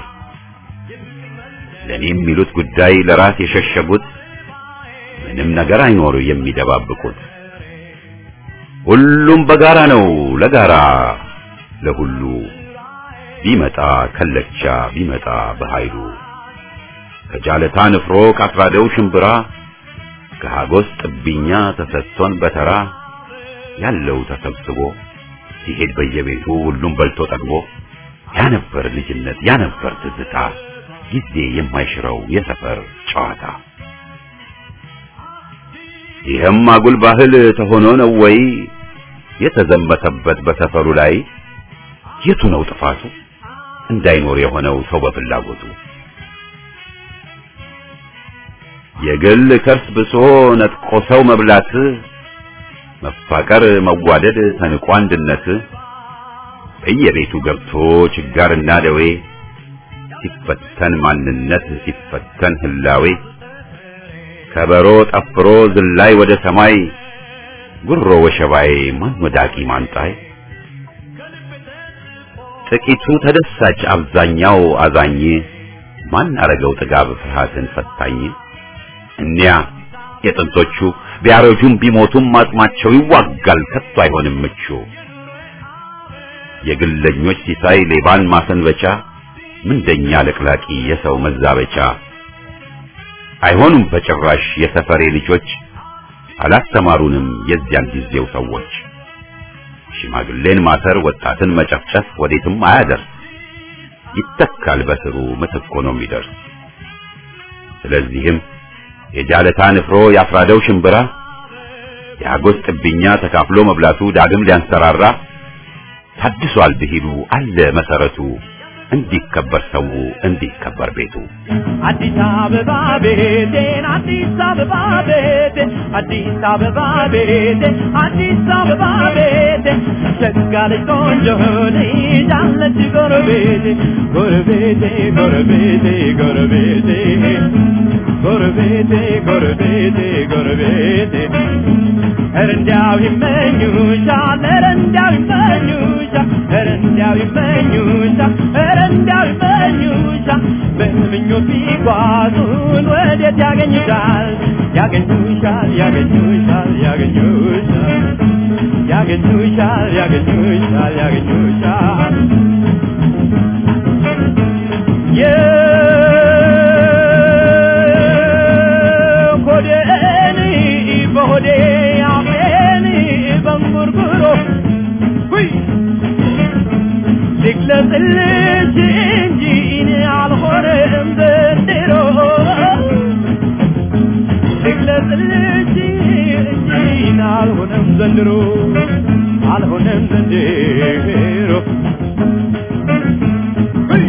ለኔ የሚሉት ጉዳይ ለራስ የሸሸጉት ምንም ነገር አይኖር የሚደባብቁት ሁሉም በጋራ ነው ለጋራ ለሁሉ ቢመጣ ከለቻ ቢመጣ በኃይሉ ከጃለታ ንፍሮ ካስራደው ሽምብራ ከሃጎስ ጥብኛ ተሰጥቶን በተራ ያለው ተሰብስቦ ሲሄድ በየቤቱ ሁሉም በልቶ ጠግቦ ያ ነበር ልጅነት ያ ነበር ትዝታ ጊዜ የማይሽረው የሰፈር ጨዋታ ይህም አጉል ባህል ተሆኖ ነው ወይ የተዘመተበት በሰፈሩ ላይ የቱ ነው ጥፋቱ እንዳይኖር የሆነው ሰው በፍላጎቱ የግል ከርስ ብሶ ነጥቆ ሰው መብላት መፋቀር መዋደድ ተንቆ አንድነት በየቤቱ ገብቶ ችጋርና ደዌ ሲፈተን ማንነት ሲፈተን ህላዌ ከበሮ ጠፍሮ ዝላይ ወደ ሰማይ ጉሮ ወሸባይ ማን ወዳቂ ማንጣይ ጥቂቱ ተደሳች አብዛኛው አዛኝ ማን አረገው ጥጋብ ፍርሃትን ፈታኝ እኒያ የጥንቶቹ ቢያረጁም ቢሞቱም አጽማቸው ይዋጋል ከቶ አይሆንም ምቹ የግለኞች ሲሳይ ሌባን ማሰንበቻ ምንደኛ ለቅላቂ የሰው መዛበቻ አይሆኑም በጭራሽ የሰፈሬ ልጆች አላስተማሩንም የዚያን ጊዜው ሰዎች ሽማግሌን ማሰር ወጣትን መጨፍጨፍ ወዴትም አያደርስ ይተካል በስሩ ምትክ ሆኖ የሚደርስ ስለዚህም የጃለታ ንፍሮ ያፍራደው ሽምብራ የአጎስ ጥብኛ ተካፍሎ መብላቱ ዳግም ሊያንሰራራ ታድሷል ብሂሉ አለ መሰረቱ እንዲከበር ሰው እንዲከበር ቤቱ አዲስ አበባ ቤቴን አዲስ አበባ ቤቴን አዲስ አበባ ቤቴን አዲስ አበባ ቤቴን ሸጋ ልጅ ቆንጆ ልጅ አለች ጎረቤቴ ጎረቤቴ ጎረቤቴ ጎረቤቴ ጎረቤቴ ጎረቤቴ ጎረቤቴ ኧረ እንዲያው ይመኙሻል ኧረ እንዲያው ይመኙሻል ኧረ እንዲያው ይመኙሻል ኧረ እንዲያው ይመኙሻል በምኞት ቢጓዙን ወዴት ያገኙሻል ያገኙሻል ያገኙሻል ያገኙሻል ያገኙሻል ያገኙሻል ያገኙሻል የሆዴን በሆዴ አፌን በንጉርጉሮ ሁይ ልግለጽልሽ እንጂ እኔ አልሆነም ዘንድሮ ልግለጽልሽ እንጂ እኔ አልሆነም ዘንድሮ አልሆነም ዘንድሮ ሁይ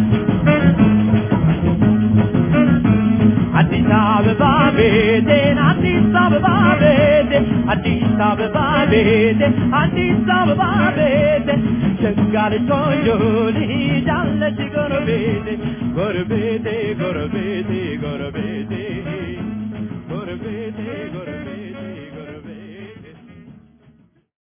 አዲስ አበባ ቤቴን አዲስ አበባ ቤቴን አዲስ አበባ ቤቴን አዲስ አበባ ቤቴን ሸጋ ልጅ ቆንጆ ልጅ አለች ጎረቤቴ ጎረቤቴ ጎረቤቴ ጎረቤቴ